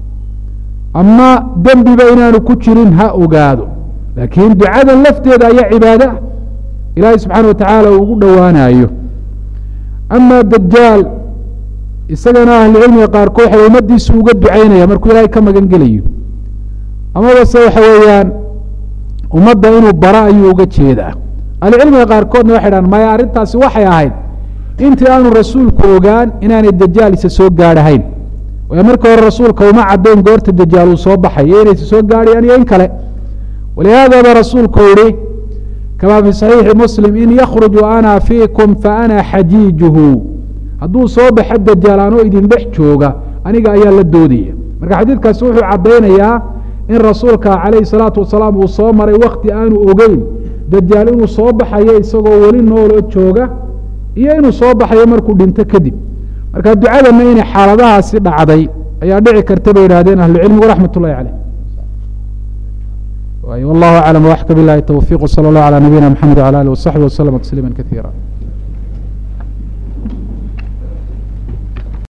ama dembiba inaanu ku jirin ha ogaado laakiin ducadan lafteeda ayaa cibaado ah ilaahay subxaana wa tacaala uu ugu dhowaanayo ama dajaal isagana ahlucilmiga qaarkood waxay ummadiisu uga ducaynaya markuu ilaahay ka magan gelayo amabase waxa weeyaan ummadda inuu bara ayuu uga jeedaa ahlucilmiga qaarkoodna waxay dhahan maya arrintaasi waxay ahayd intii aanu rasuulku ogaan inaanay dajaal isa soo gaadhahayn waayo markii hore rasuulka uma caddayn goorta dajaal uu soo baxay iyo inaysa soo gaadhayaan iyo in kale walihaadaba rasuulku yihi kama fi صaxiixi muslim in yakruj ana fiikum faana xajiijuhu hadduu soo baxo dajaal anoo idin dhex jooga aniga ayaa la doodaya marka xadiidkaasi wuxuu caddaynayaa in rasuulka calayhi salaatu wasalaam uu soo maray wakti aanu ogeyn dajaal inuu soo baxayo isagoo weli nooloo jooga iyo inuu soo baxayo markuu dhinto kadib marka ducadana inay xaaladahaasi dhacday ayaa dhici karta bay yidhahdeen ahlucilmigu raxmat ullahi caleyh والله أعلم وأحكى بالله التوفيق وصلى الله على نبينا محمد وعلى آله وصحبه وسلم تسليما كثيرا